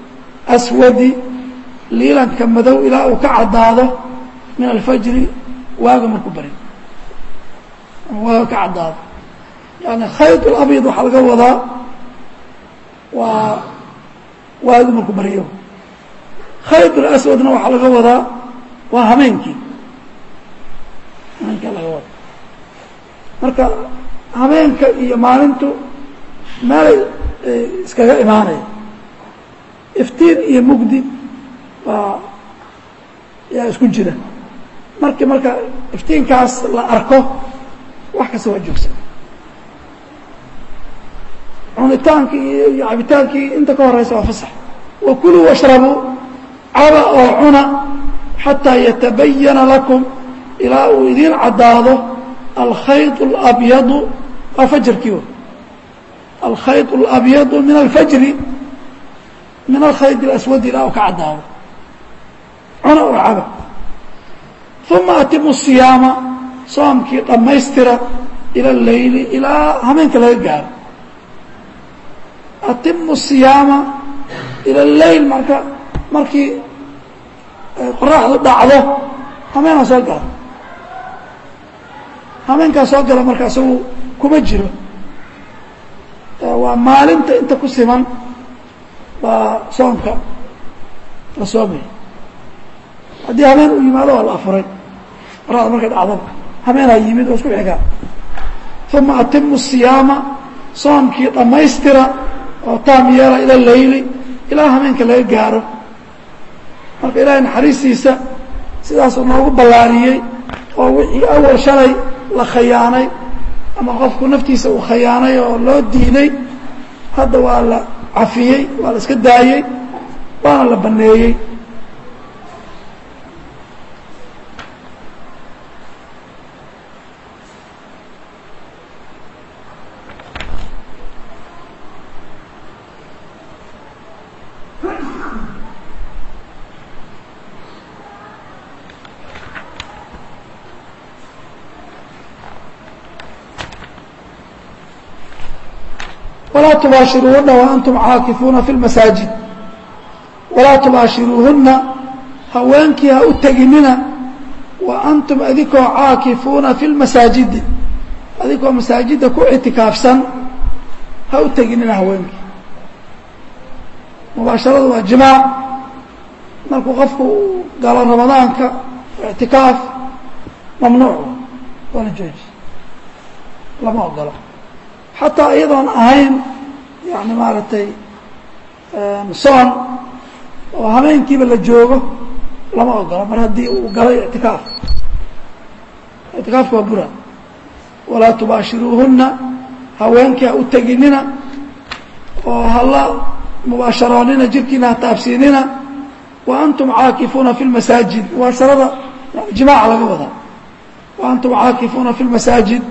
اlaswadi liilanka madow ilaa uu ka caddaado min alfajri waaga markuu bari ama waaga ka caddaado yani khayط اlabyad waxaa laga wadaa waa waagi markuu baryo khayط اlaswadna waxaa laga wadaa waa hameenkii hameenkaa laga wada marka habeenka iyo maalintu meelay iskaga imaanaya iftiin iyo mugdi baa yaa isku jira markii marka iftiinkaas la arko wax kasta waa joogsan cunitaankii iyo cabitaankii inta ka horeysa waa fasax wa kuluu washrabuu caba oo cuna xataa yatabayana lakum ilaa uu idiin caddaado alkhayط اlabyadu waa fajarkii w alkhayط اlabyadu min alfajri min alkhayط اlaswadi ilaa uu ka caddaado cuna oo caba uma atimu الصiyaama soomkii dhammaystira ilى اleyli ilaa hameenka laga gaaro atimu الصiyaama ilى اleyl marka markii qoraxdu dhacdo hameenaa soo gala hameenkaa soo gala marka isagu kuma jiro waa maalinta inta ku siman baa soomka la soomaya haddii hameen uu yimaado waa la afuray qoraxda markay dhacdaba hameenaa yimid oo isku xigaa uma atimu الصiyaama soomkii dhammaystira oo taam yeela ila leyli ilaa hameenka laga gaaro marka ilaahay naxariistiisa sidaasuu noogu ballaariyey oo wixii awal shalay la khayaanay ama qofku naftiisa uu khayaanay oo loo diiday hadda waa la cafiyey waa la iska daayey waana la baneeyey walaa tubaashiruuhuna waantum caakifuuna fi lmasaajid walaa tubaashiruuhuna haweenkii ha u teginina wa antum adikoo caakifuuna fi lmasaajidi adikoo masaajidda ku ictikaafsan ha u teginina haweenkii mubaasharadu waa jimaac markuu qofku uu galo ramadaanka ictikaaf mamnuuc waa la jooji lama ogolo xataa iyadoon ahayn yani maaragtay soon oo hameenkiiba la joogo lama ogolo mar haddii uu galay ictikaaf ictikaafka waa bura walaa tubaashiruuhuna haweenkii ha u teginina oo hala mubaasharoonina jirkiina ha taabsiinina wa antum caakifuuna fi lmasaajid mubaasharada jimaaca laga wadaa wa antum caakifuuna fi lmasaajid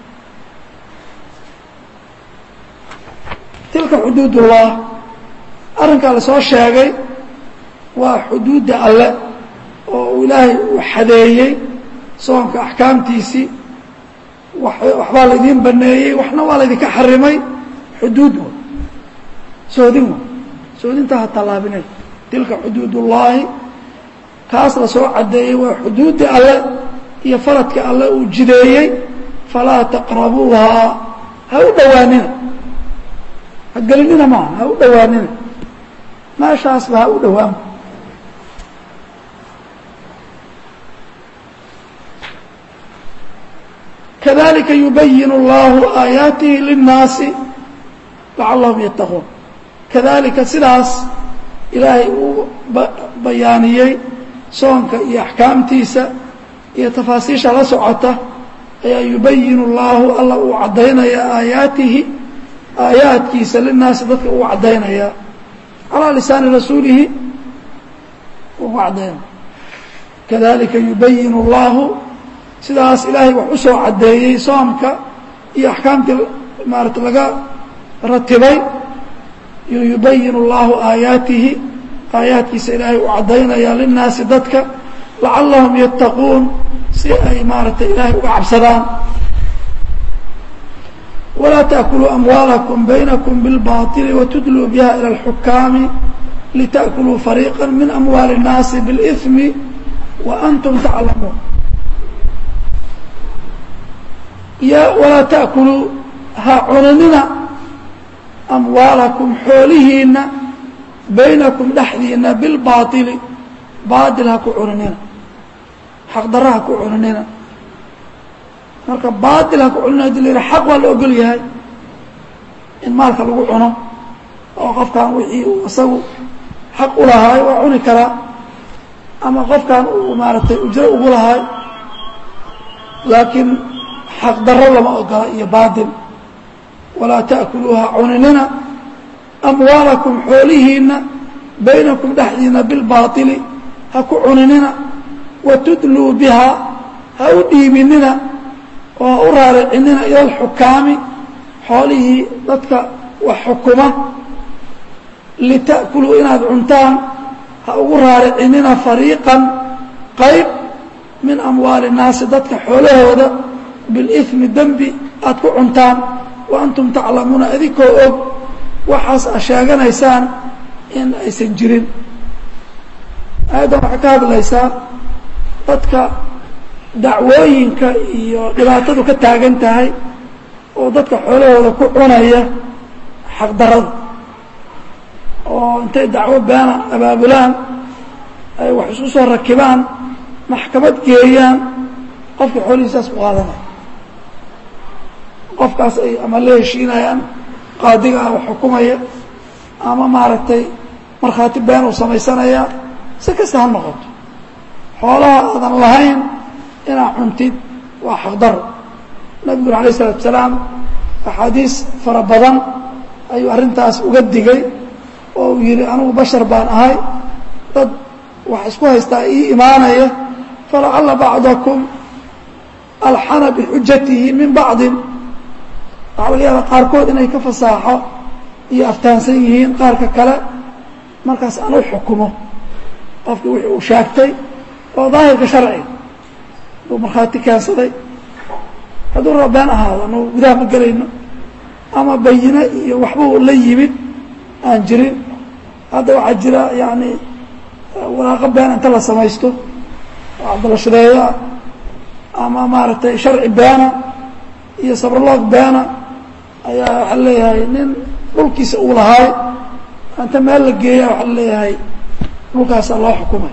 tilka xuduud ullah arrinkaa lasoo sheegay waa xuduudda alle oo uu ilaahay uu xadeeyey soonka axkaamtiisii waxbaa laydiin baneeyey waxna waa laydinka xarimay xuduud wa soodin wa soodintaa ha tallaabinay tilka xuduud ullaahi kaas lasoo caddeeyey waa xuduudda alle iyo faradka alle uu jideeyey falaa taqrabuuhaa ha u dhowaanina ha gelinina maaha ha u dhowaanina meeshaasba ha u dhowaan kadalika yubayin اllahu aayaatihi linnaasi lacalahum yattaquun kadalika sidaas ilaahay uu bayaaniyey soonka iyo axkaamtiisa iyo tafaasiisha la socota ayaa yubayin اllahu alla uu caddaynaya aayaatihi aayaadkiisa linaasi dadka uu caddaynaya calىa lisaani rasuulihi ugu caddaynaya kadalika yubayin اllahu sidaas ilaahay wax u soo caddeeyey soomka iyo axkaamtii maarata laga ratibay yubayin اllahu aayaatihi aayaadkiisa ilaahay uu caddaynaya linaasi dadka lacalahum yattaquun si ay maaratay ilaahay uga cabsadaan ولا تأكلوا أموالكم بينكم بالباطل وتدلوا بها إلى الحكام لتأكلوا فريقا من أموال الناس بالإثم وأنتم تعلمون ya walaa ta'kuluu ha cunanina amwaalakum xoolihiinna baynakum dhexdiina bilbaaili baatil ha ku cunanina xaqdarra ha ku cunanina marka baatil ha ku cunina hadii la yidhaha xaq waa la ogol yahay in maalka lagu cuno oo qofkan wixii uu isagu xaq u lahaay waa cuni karaa ama qofkan uu maaragtay ujro ugu lahaay laakiin xaqdarro lama ogola iyo baatil walaa ta'kuluuha cuninina amwaalakum xoolihiinna baynakum dhexdiina bilbaaili ha ku cuninina wa tudluu bihaa ha u dhiibinina oo ha u raaricinina ila alxukaami xoolihii dadka wax xukuma lita'kuluu inaad cuntaan ha ugu raaricinina fariiqan qayb min amwaali الnaasi dadka xoolahooda biاlإثmi dembi aad ku cuntaan wa antum taclamuuna idinkoo og waxaas a sheeganaysaan in aysan jirin aayaddan waxay ka hadlaysaa dadka dacwooyinka iyo dhibaatadu ka taagan tahay oo dadka xoolahooda ku cunaya xaqdarada oo intay dacwo beena abaabulaan ay wax isku soo rakibaan maxkamad geeyaan qofka xoolihiisaas ku qaadanaya qofkaas ay ama la heshiinayaan qaadiga ah xukumaya ama maaragtay markhaati been uu samaysanayaa si kasta ha noqoto xoolaha aadan lahayn inaad cuntid waa xaqdaro nabiguna alayه الsalatu salaam axaadiis fara badan ayuu arrintaas uga digay oo uu yihi anigu bashar baan ahay dad wax isku haystaa ii imaanaya falacala bacdakum alxana bixujatihi min bacdin waxaa laga yaaba qaarkood inay ka fasaaxo iyo aftaansan yihiin qaarka kale markaas aan u xukumo qofkii wixii uu sheegtay oo daahirka sharciga uu markhaati keensaday hadduu raba been ahaado anagu gudaha ma gelayno ama bayine iyo waxbuu la yimid aan jirin hadda waxaa jira yani waraaqo been inta la samaysto oo cabdalashadeeyoa ama maaragtay sharci beena iyo sabraloog beena ayaa waxaa leeyahay nin dhulkiisa uu lahaay inta meel la geeya waxaa leeyahay dhulkaasaa loo xukumay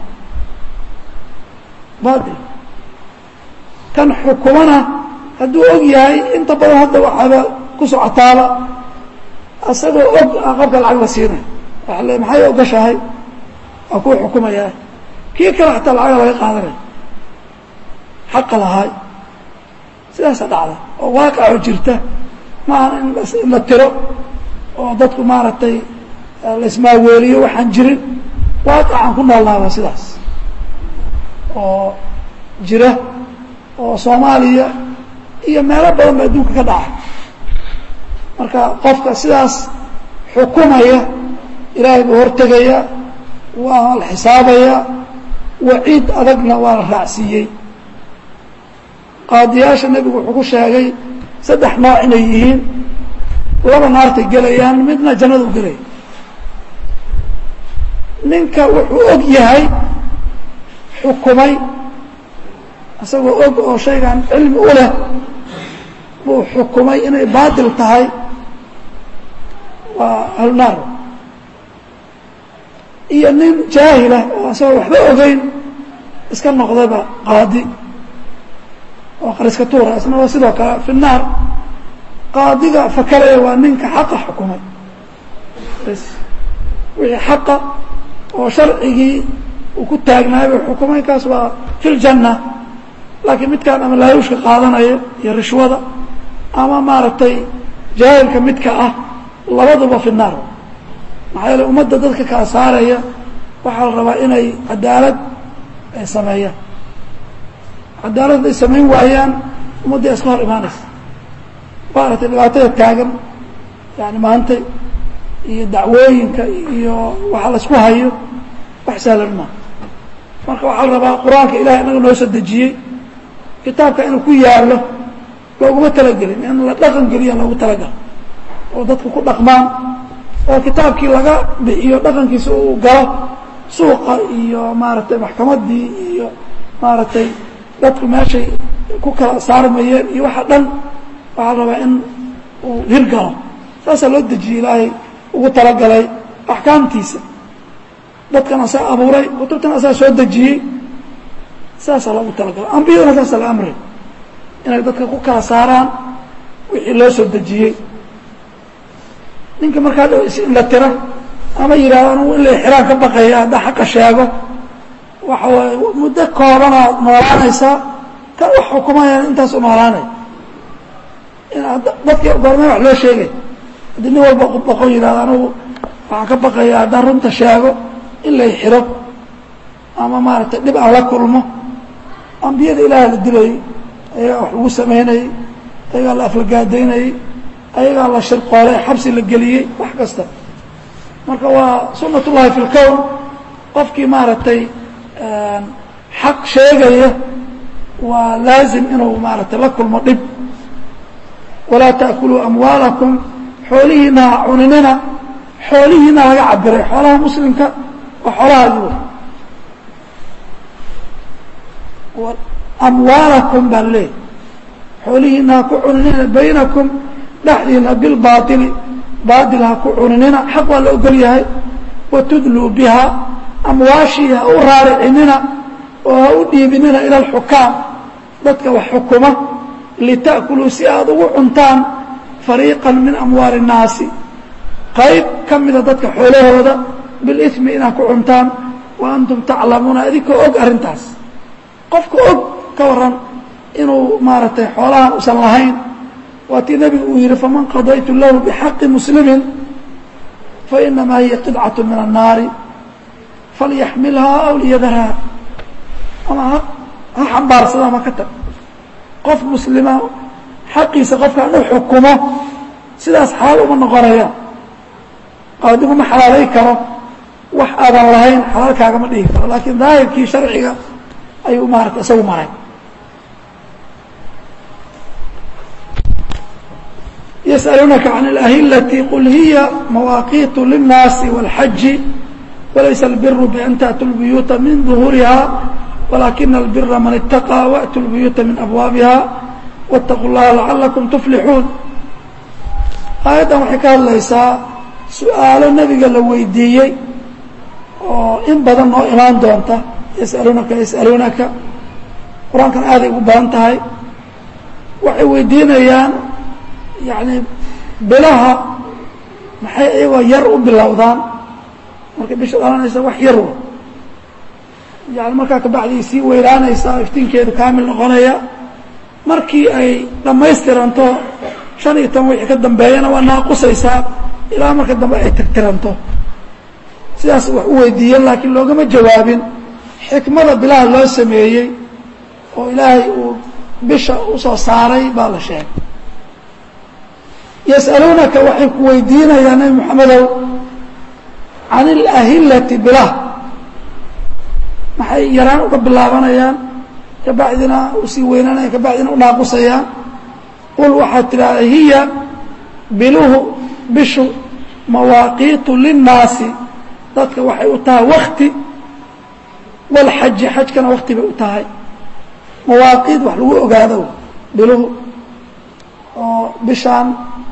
bail kan xukumana hadduu og yahay inta badan hadda waxaaba ku socotaaba asagoo og a qofka lacag la siinay waa le maxay ogashahay waa kuu xukumayaa kii kale xataa lacaga laga qaadanay xaqa lahaay sidaasa dhacda oo waaqaco jirta maaha in la tiro oo dadku maaragtay la ismaaweeliyo waxaan jirin waaqacan ku noolnaaba sidaas oo jira oo soomaaliya iyo meelo badan ba adduunka ka dhaca marka qofka sidaas xukumaya ilaahay buu hortegaya waa la xisaabaya waciid adagna waa la raacsiiyey qaadiyaasha nebigu wuxuu ku sheegay saddex nooc inay yihiin laba naartay gelayaan midna jannadu gelaya ninka wuxuu og yahay xukumay isagoo og oo shaygan cilmi u leh buu xukumay inay baatil tahay waa ahlunaar iyo nin jaahilah oo isagoo waxba ogeyn iska noqdaba qaadi oo qariska tuura isna waa sidoo kale fi naar qaadiga fakaraya waa ninka xaqa xukumay bs wixii xaqa oo sharcigii uu ku taagnaayba xukumay kaas waa fi ljanna laakiin midkaan ama laaluushka qaadanaya iyo rishwada ama maaragtay jaahilka midka ah labaduba fi naar maxaa yeele ummadda dadka kala saaraya waxaa la rabaa inay cadaalad ay sameeyaan cadaalad hadday samayn waayaan ummadda iska hor imaanaysa maaragtay dhibaatada taagan yani maanta iyo dacwooyinka iyo waxa la isku hayo wax sahlan maa marka waxaa la rabaa qur-aanka ilahay inaga noo soo dejiyey kitaabka inuu ku yaallo looguma talagelin in la dhaqan geliya loogu talagalo oo dadku ku dhaqmaan oo kitaabkii laga bixiyo dhaqankiisa uu galo suuqa iyo maaragtay maxkamaddii iyo maaragtay dadku meeshay ku kala saarmayeen iyo waxa dhan waxaa la rabaa in uu hirgalo saasaa loo dejiyey ilaahay ugu talagalay axkaamtiisa dadkan asaa abuuray kutubtan asaa soo dejiyey saasaa loogu talagalay ambiyadana saasaa la amray inay dadka ku kala saaraan wixii loo soo dejiyey ninka markaa dhow is-inla tira ama yidhahdo anugu in la xiraan ka baqaya haddaa xaqa sheego waxa waaye muddo koobanaad noolaanaysaa kan wax xukumaya intaas u noolaanay dadkii goormee wax loo sheegay haddii nin walba boqon yidhahdo anugu waxaan ka baqaya haddaan runta sheego in lay xiro ama maaragtay dhib aan la kulmo ambiyada ilaaha la dilayey ayagaa wax lagu samaynayey ayagaa la aflagaadaynayey ayagaa la shirqoolay xabsi la geliyey wax kasta marka waa sunat ullahi fi lkown qofkii maaragtay xaq sheegaya waa laazim inuu maaragtay la kulmo dhib walaa taakuluu amwaalakum xoolihiina ha cuninina xoolihiina laga cabiray xoolaha muslimka waa xoolahaagi amwaalakum baa leeyahy xoolihiina ha ku cuninina baynakum dhexdiina bilbaaili baatil ha ku cuninina xaq waa la ogol yahay watudluu biha amwaashii ha u raaricinina oo ha u dhiibinina ila alxukaam dadka wax xukuma lita'kuluu si aada ugu cuntaan fariiqan min amwaali الnaasi qayb ka mida dadka xoolahooda bilimi inaad ku cuntaan wa antum taclamuuna adinkoo og arrintaas qofka og ka waran inuu maaragtay xoolahan usan lahayn waa tii nebigu uu yihi faman qadaytu lahu bixaqi muslimi fainamaa hiya qidcaة min الnaari falyaxmilhaa aw liyadarhaa ama ha xambaarsada ama ka tag qof muslima xaqiisa qofkaan u xukumo sidaas xalaal uma noqonaya qaadigu ma xalaalay karo wax aadan lahayn xalaalkaagama dhihi karo laakiin daahirkii sharciga ayuu maarata isagu maray yسألونaka عن الأhilة qل hiya مawaaqiiت للناasi والxaji walaysa الbir بأn تأتوا البuyuuتa min ظuهuuriha ولakina الbira man اتaqى وأتوا البuyuuتa min أbwaabiha واتقوا الlaha لacalaكم تflixuun aayaddan waxay ka hadlaysaa su-aalo nebiga la weydiiyey oo in badan noo imaan doonta yسألunaka yسألunaka qur-aankan aaday ugu badan tahay waxay weydiinayaan yani bilaha maxay iyagoo yar u bilowdaan markay bisha dhalanaysa wax yar w yani markaa kabacdii sii weylaanaysaa iftiinkeedu kaamil noqonaya markii ay dhammaystiranto shan iyo toban wixii ka dambeeyana waa naaqusaysaa ilaa marka dambe ay tirtiranto sidaas wax u weydiiyeen laakiin loogama jawaabin xikmada bilaha loo sameeyey oo ilaahay uu bisha usoo saaray baa la sheegay yas'aluunaka waxay ku weydiinayaan nebi moxamedow can ilahilati bilah maxay yaraan uga bilaabanayaan kabacdina usii weynanayaan kabacdina u naaqusayaan qul waxaad tidhahda hiya biluhu bishu mawaaqiitu linnaasi dadka waxay u tahay wakti walxaji xajkana wakti bay u tahay mawaaqiid wax lagu ogaado biluhu oo bishaan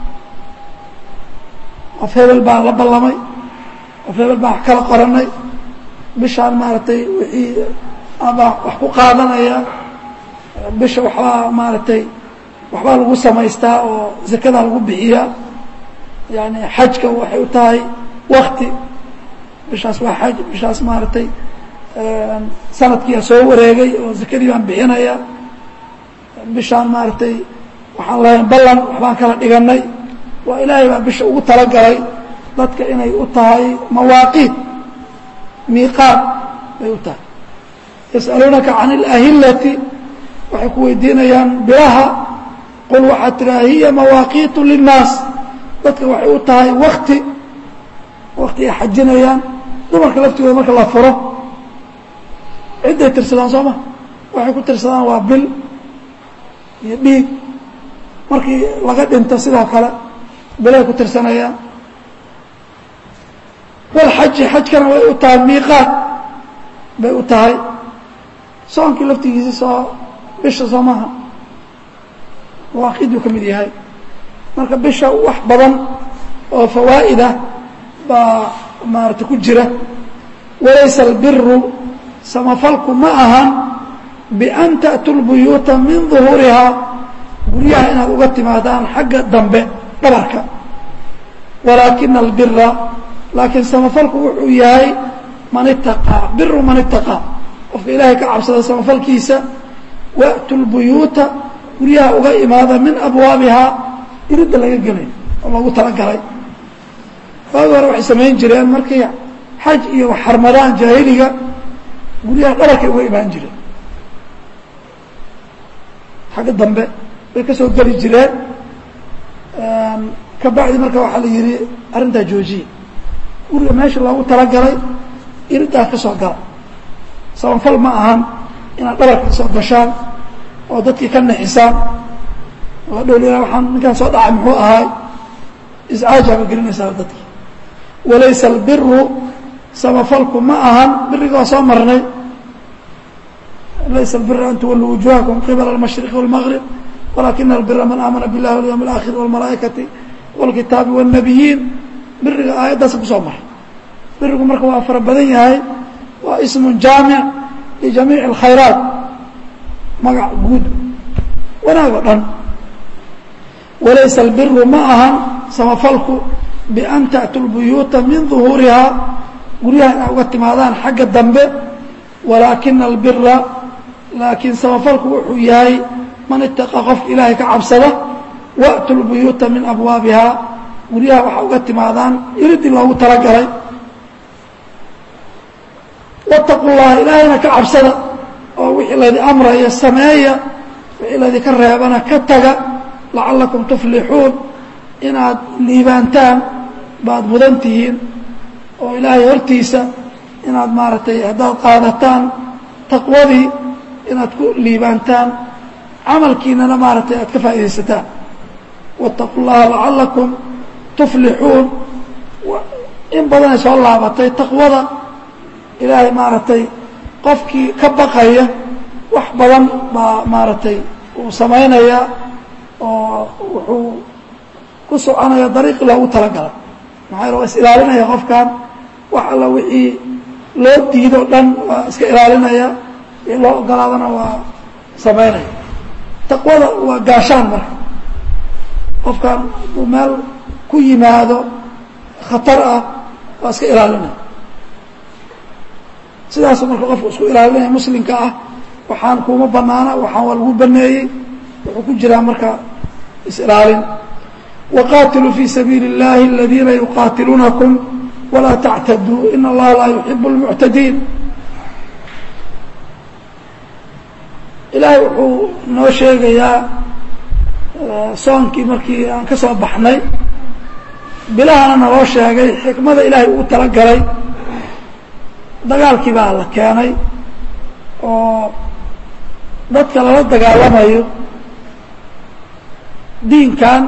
qof hebel baan la ballamay qof hebel baan wax kala qoranay bishaan maaragtay wixii abaa wax ku qaadanaya bisha waxbaa maaragtay waxbaa lagu samaystaa oo zakadaa lagu bixiyaa yani xajka waxay u tahay wakti bishaas waa xaj bishaas maaragtay sanadkiia soo wareegay oo zakadii baan bixinaya bishaan maaragtay waxaan leeyahay ballan waxbaan kala dhiganay waa ilaahay baa bisha ugu talagalay dadka inay u tahay mawaaqiid miiqaad bay u tahay yas'aluunaka can اlahilati waxay ku weydiinayaan bilaha qul waxaad tidhaha hiya mawaaqiitu linnaas dadka waxay u tahay wakti wakti ay xajinayaan dumarka laftigooda marka la furo cidday tirsadaan soo ma waxay ku tirsadaan waa bil iyo dhiig markii laga dhinto sidoo kale bilay ku tirsanayaan walxaji xajkana way u tahay miiqaad bay u tahay soonkii laftigiisi soo bisha soo maha mawaaqiiduu ka mid yahay marka bisha wax badan oo fawaa'ida baa maarata ku jira walaysa albiru samafalku ma ahan bian ta'tuu lbuyuuta min duhuurihaa guryaha inaad uga timaadaan xagga dambe dhabarka walaakina albira laakiin samafalku wuxuu yahay man itaqaa biru man itaqaa qofka ilaahay ka cabsada samafalkiisa wa'tu lbuyuuta guryaha uga imaada min abwaabihaa iridda laga gelay oo loogu talagalay waagi hore waxay samayn jireen markay xaj iyo xarmadaan jaahiliga guryaha dhabarkay uga imaan jireen xagga dambe bay ka soo geli jireen ka bacdi marka waxaa la yihi arrintaa joojiye guriga meesha loogu talagalay iriddaa ka soo gala sabanfal ma ahan inaad dhabarka ka soo gashaan oo dadkii ka nixisaan oo dhowl waaan ninkaan soo dhacay muxuu ahaay iscaajaaba gelinaysaa dadkii walaysa albiru samafalku ma ahan biriga waa soo marnay laysa albira an tuwalluu wujuhakum qibala almashriqi walmaqrib walakina albira man aamana biاllahi walyawm اlaakhir wاlmalaa'ikati wاlkitaabi wاlnabiyiin biriga aayaddaasa kusoo maray birigu marka waa fara badan yahay waa ismun jaamic lijamiici اlkhayraat magac guud wanaag oo dhan walaysa albiru ma ahan samafalku bian ta'tuu lbuyuuta min duhuurihaa guryaha inaa uga timaadaan xagga dambe walaakina albira laakiin samafalku wuxuu yahay man itaqaa qofka ilaahay ka cabsada wa'tu lbuyuuta min abwaabihaa guryaha waxaa uga timaadaan iridii loogu talagalay wattaqu llaha ilaahayna ka cabsada oo wixii laydi amraya sameeya wixii laydinka reebana ka taga lacalakum tuflixuun inaad liibaantaan baad mudan tihiin oo ilaahay hortiisa inaad maaragtay haddaad qaadataan taqwadii inaad ku liibaantaan camalkiinana maaragtay aad ka faa'iidaysataan wattaqu llaha lacalakum tuflixuun in badanay soo laabatay taqwada ilaahay maaragtay qofkii ka baqaya wax badan baa maaragtay uu samaynaya oo wuxuu ku soconaya dariiqii loogu talagalay maxaa yale waa is ilaalinaya qofkan wax alla wixii loo diido dhan waa iska ilaalinaya wixii loo ogolaadana waa samaynaya taqwada waa gaashaan marka qofkan hadduu meel ku yimaado khatar ah waa iska ilaalinaya sidaasu marka qofku isku ilaalinaya muslimka ah waxaan kuma banaana waxaan waa lagu baneeyey wuxuu ku jiraa marka is-ilaalin waqaatiluu fii sabiili اllahi aladiina yuqaatiluunakum walaa tactaduu in allaha laa yuxibu اlmuctadiin ilaahay wuxuu noo sheegayaa soonkii markii aan ka soo baxnay bilahana naloo sheegay xikmada ilaahay ugu talagalay dagaalkii baa la keenay oo dadka lala dagaalamayo diinkan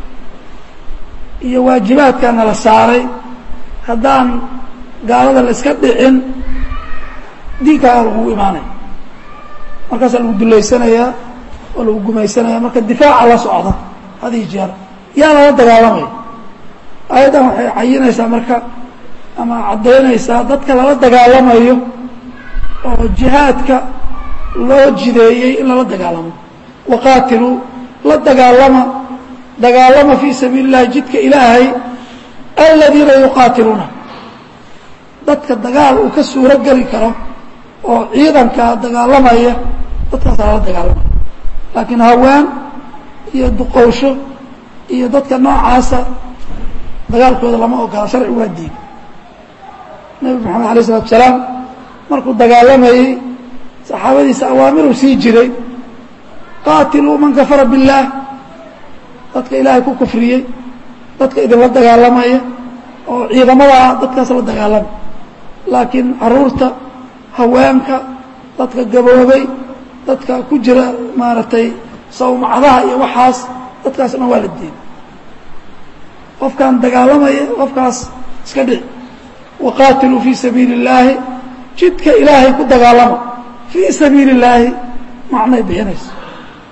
iyo waajibaadkana la saaray haddaan gaalada la iska dhicin diinkaaga lagugu imaanaya markaasaa lagu dullaysanayaa oo lagu gumaysanaya marka difaaca la socda hadii jeer yaa lala dagaalamaya aayaddan waxay cayinaysaa marka ama caddaynaysaa dadka lala dagaalamayo oo jihaadka loo jideeyey in lala dagaalamo waqaatiluu la dagaalama dagaalama fii sabiili اllahi jidka ilaahay aladiina yuqaatiluuna dadka dagaal uu ka suuro geli karo oo ciidankaa dagaalamaya dadkaasa lala dagaalamaya laakiin haween iyo duqowsho iyo dadka noocaasa dagaalkooda lama ogola sharci waa diin nebi moxamed alay isalatu salaam markuu dagaalamayey saxaabadiisa awaamiruu sii jiray qaatiluu man kafara biاllaah dadka ilaahay ku kufriyey dadka idinla dagaalamaya oo ciidamadaa dadkaas la dagaalama laakiin caruurta haweenka dadka gaboobay dadka ku jira maaragtay sawmacdaha iyo waxaas dadkaas dhan waa la diiday qofkaan dagaalamaya qofkaas iska dhici waqaatiluu fii sabiili اllaahi jidka ilaahay ku dagaalama fii sabiili اllaahi macnay bixinayso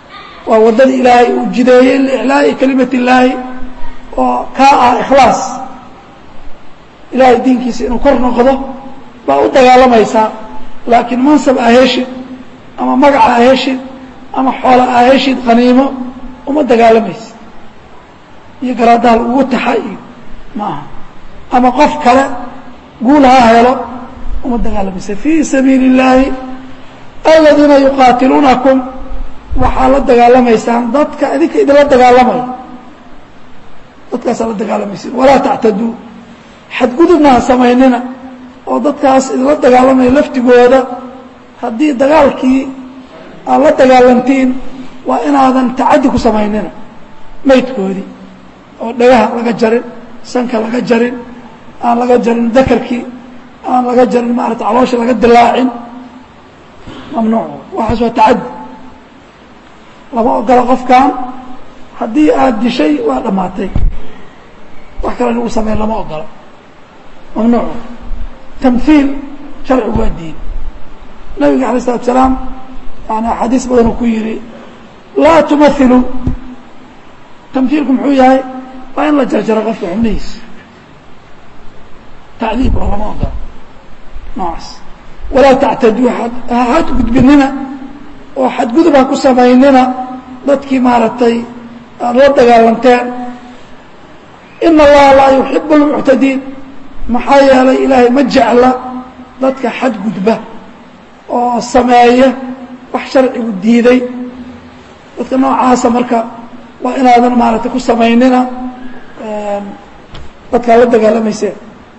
waa waddada ilaahay uu jideeyey liiclaa'i kelimat illaahi oo kaa ah ikhlaas ilaahay diinkiisa inuu kor noqdo baa u dagaalamaysaa laakiin mansab aa heshid ama magac aa heshid ama xoola aa heshid qaniimo uma dagaalamaysid iyo garaadaha lagugu taxa iyo ma aha ama qof kale guul ha helo uma dagaalamaysa fii sabiili illaahi aladiina yuqaatiluunakum waxaa la dagaalamaysaan dadka idinka idinla dagaalamaya dadkaasaa la dagaalamaysin walaa tactaduu xadgudubna ha samaynina oo dadkaas idinla dagaalamaya laftigooda haddii dagaalkii aad la dagaalantiin waa inaadan tacaddi ku samaynina maydkoodii oo dhagaha laga jarin sanka laga jarin aan laga jarin dakarkii aan laga jarin maarata caloosha laga dilaacin mamnuuc waxaas waa tacaddi lama ogola qofkan haddii aad dishay waa dhammaatay wax kale in ugu sameyn lama ogola mamnuuc tamhiil sharcigu waa diin nabiga alay isalatu salaam yani axaadiis badan uu ku yihi laa tumahilu tamhiilku muxuu yahay waa in la jarjaro qofka xubnihiisa tacdiib oo lama ogola noocaas walaa tactaduu xadgudbinina oo xadgudub ha ku samaynina dadkii maaragtay aad la dagaalanteen ina allaha laa yuxibu اlmuctadiin maxaa yeelay ilaahay ma jecla dadka xadgudba oo sameeya wax sharcigu diiday dadka noocaasa marka waa inaadan maaragtay ku samaynina dadkaa la dagaalamayseen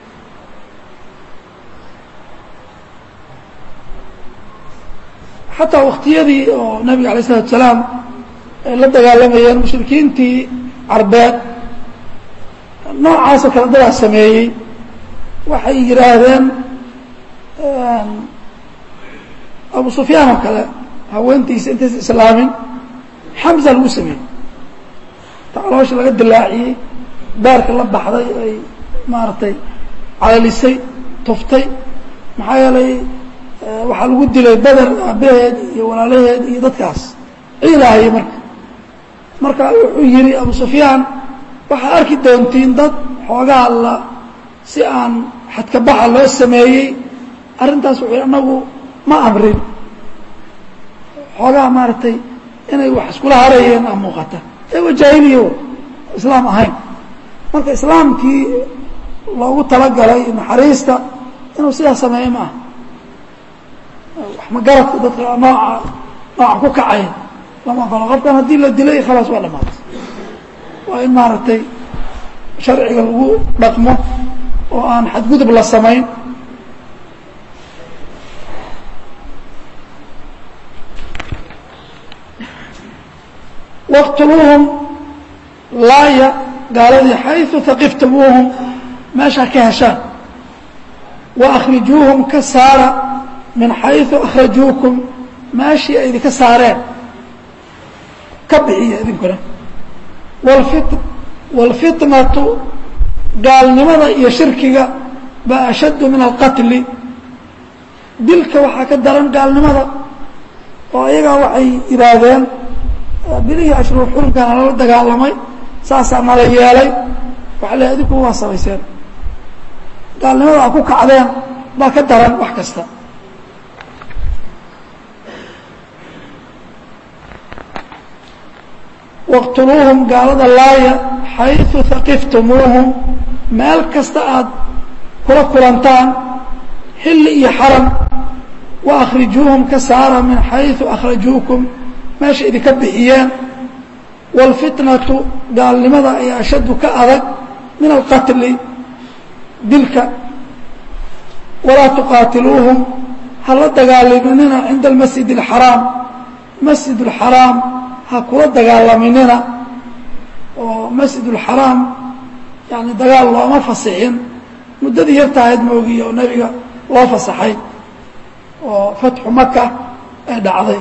xataa waktiyadii oo nabiga alay isalatu salaam ay la dagaalamayeen mushrikiintii carbeed noocaasoo kale dadaa sameeyey waxay yidhaahdeen abu sufyaan oo kale haweentiisa intaysa islaamin xamza lagu sameeyey ta caloosha laga dilaaciyey daarka la baxday ay maaragtay calalisay tuftay maxaa yeelay waxaa lagu dilay beder aabaheed iyo walaalaheed iyo dadkaas ciidaahaya marka marka wuxuu yihi abu sufyaan waxaa arki doontiin dad xoogaa la si aan xadkabaxa loo sameeyey arrintaas wuxuu anagu ma amrin xoogaa maaragtay inay wax iskula harayeen a muuqata ee waa jaahiliya islaam ahayn marka islaamkii loogu talagalay naxariista inuu sidaas sameeyo ma aha wax magaradka dadka nooca nooca ku kacaya lama ogolo qofkan haddii la dilay khalaas waa dhamaatay waa in maaragtay sharciga lagu dhaqmo oo aan xadgudub la samayn waqtuluuhum laaya gaaladii xayثu haqiftumuuhum meeshaa ka heshaan wa akhrijuuhum ka saara min xayثu akhrajuukum meeshii ay idinka saareen ka bixiya idinkuna wاlfitnatu gaalnimada iyo shirkiga baa ashaddu min alqatli dilka waxaa ka daran gaalnimada oo ayagaa waxay yidhaahdeen bilihii ashruur xurumkaana lala dagaalamay saasaa nala yeelay waxa le adinku waa samayseen gaalnimada a ku kacdeen baa ka daran wax kasta waqtuluuhum gaalada laaya xayثu haqiftumuuhum meel kasta aad kula kulantaan xilli iyo xaram wa akhrijuuhum ka saara min xayثu akhrajuukum meesha idinka bixiyeen wاlfitnatu gaalnimada ay ashaddu ka adag min alqatli dilka walaa tuqaatiluuhum hala dagaalaminina cinda almasjid اlxaraam masjid اlxaraam ha kula dagaalaminina oo masjid اlxaraam yani dagaal looma fasixin muddadii yartahayd moogiye oo nebiga loo fasaxay oo fatxu maka ay dhacday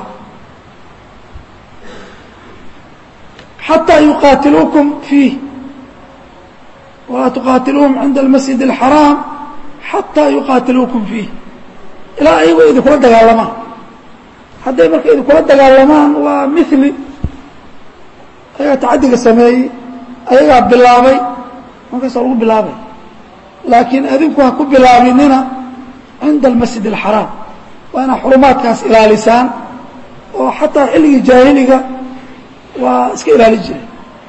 xatىa yuqaatiluukum fiih walaa tuqaatiluuhum cinda almasjid اlxaraam xataa yuqaatiluukum fiih ilaa ayago idinkula dagaalamaan hadday marka idinkula dagaalamaan waa mili ayagaa tacadiga sameeyey ayagaa bilaabay markaasa lagu bilaabay laakiin adinku ha ku bilaabinina cinda almasjid alxaraam waa inaad xurumaadkaas ilaalisaan oo xataa xilligii jaahiliga waa iska ilaali jiray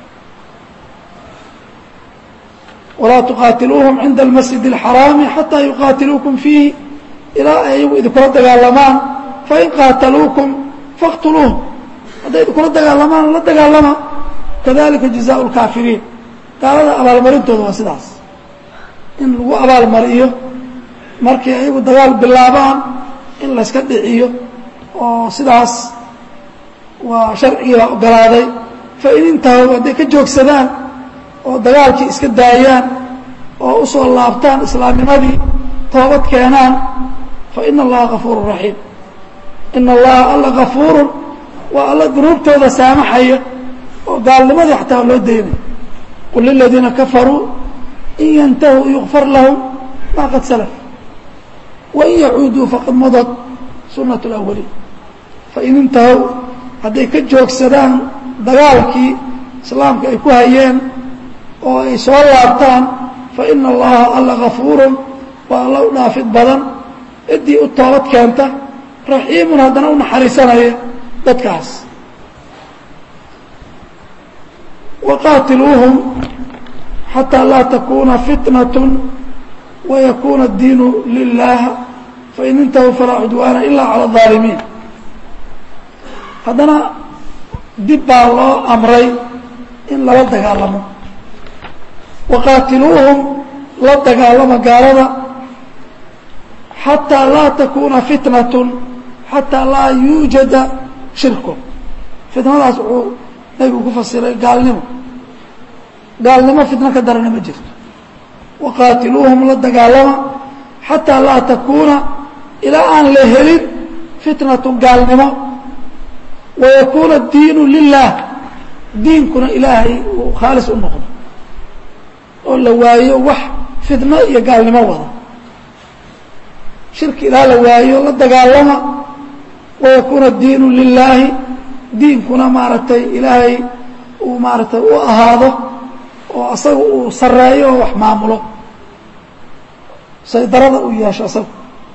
walaa tuqaatiluuhum cinda almasjid alxaraami xataa yuqaatiluukum fiihi ilaa ay ayagu idinkula dagaalamaan fain qaataluukum faqtuluuhum hadday idinkula dagaalamaan la dagaalama kadalika jazaء اlkaafiriin gaalada abaalmarintooda waa sidaas in lagu abaalmariyo markay ayagu dagaal bilaabaan in layska dhiciyo oo sidaas waa sharcigiibaa ogolaaday fain intahow hadday ka joogsadaan oo dagaalkii iska daayaan oo usoo laabtaan islaamnimadii toobad keenaan faina allaha gafuuru raxiim ina allaha alla gafuurun waa alla dunuubtooda saamaxaya oo gaalnimadii xataa loo daynay qul liladiina kafaruu in yantahuu yukfar lahum maa qad salaf wain yacuuduu faqad madad sunat اlawaliin fain intahow hadday ka joogsadaan dagaalkii islaamka ay ku hayeen oo ay soo laabtaan faina allaha alla gafuurun waa alla u dhaafid badan ciddii u toobad keenta raxiimun haddana u naxariisanaya dadkaas waqaatiluuhum xataa laa takuuna fitnaة wayakuna اdiinu lilah fain intahuu falaa cudwaana ila calى الظaalimiin haddana dib baa loo amray in lala dagaalamo waqaatiluuhum la dagaalama gaalada xataa laa takuuna fitnaة xataa laa yuujada shirku fitnadaas wuxuu nabigu ku fasiray gaalnimo gaalnimo fitno ka darana ma jirto waqaatiluuhum la dagaalama xataa laa takuuna ilaa aan la helin fitnatu gaalnimo wayakuuna diinu lilah diinkuna ilaahay uu khaalis u noqdo oo la waayo wax fitno iyo gaalnimo wada shirki ilaa la waayo la dagaalama wayakuuna diinu lilaahi diinkuna maaragtay ilaahay uu maaragtay u ahaado oo asaga uu sareeyo oo wax maamulo saydarada uu yeesho asaga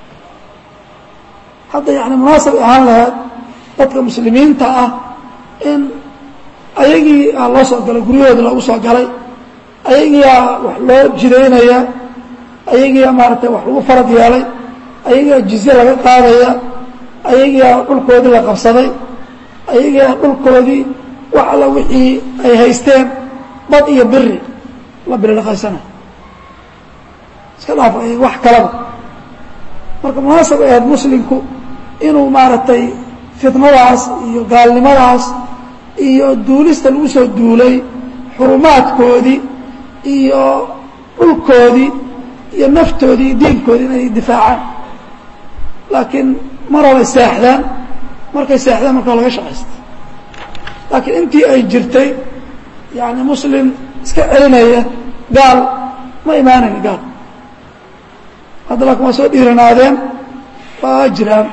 hadda yani munaasab ahaan lahayd dadka muslimiinta ah in ayagii aa loo soo galay guryahooda loogu soo galay ayagiiaa wax loo jidaynaya ayagiia maaragtay wax lagu farad yeelay ayagiia jizye laga qaadaya ayagiia dhulkoodii la qabsaday ayagiia dhulkoodii wax alla wixii ay haysteen bad iyo biri la bilidhaqaysana iska dhaaf ay wax kalaba marka munaasab ay ahayd muslimku inuu maaragtay fitnadaas iyo gaalnimadaas iyo duulista lagu soo duulay xurumaadkoodii iyo dhulkoodii iyo naftoodii iyo diinkoodii inay difaacaan laakiin mar horay seexdaan markay seexdaan markaa laga shaqaysta laakiin intii ay jirtay yani muslim iska celinaya gaal ma imaanayn gaal hadda laakin waa soo dhiiranaadeen waa jiraan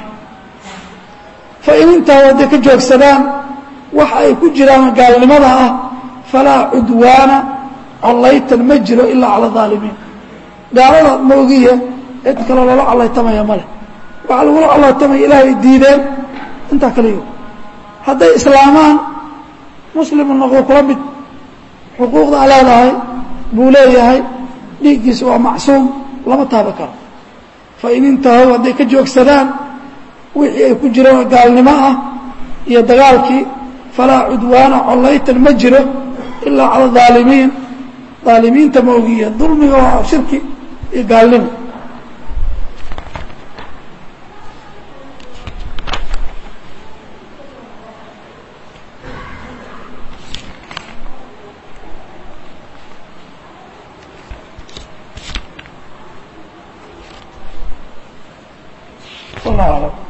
fain intahu hadday ka joogsadaan waxa ay ku jiraan gaalnimada ah falaa cudwaana collaytan ma jiro ilaa cala aalimiin gaalada moogiya cid kaloo lala collaytamaya ma leh waxaa lagula collaytamaya ilaahay diideen intaa kaliyo hadday islaamaan muslimu noqdo kula mid xuquuqda a leedahay buu leeyahay dhiiggiisa waa macsuum lama taaba karo fain intahow hadday ka joogsadaan wixii ay ku jiraan gaalnimo ah iyo dagaalkii falaa cudwaana collaytan ma jiro ilaa cala aalimiin aalimiinta moogiya dulmiga waa shirki iyo gaalnimo والله أعلم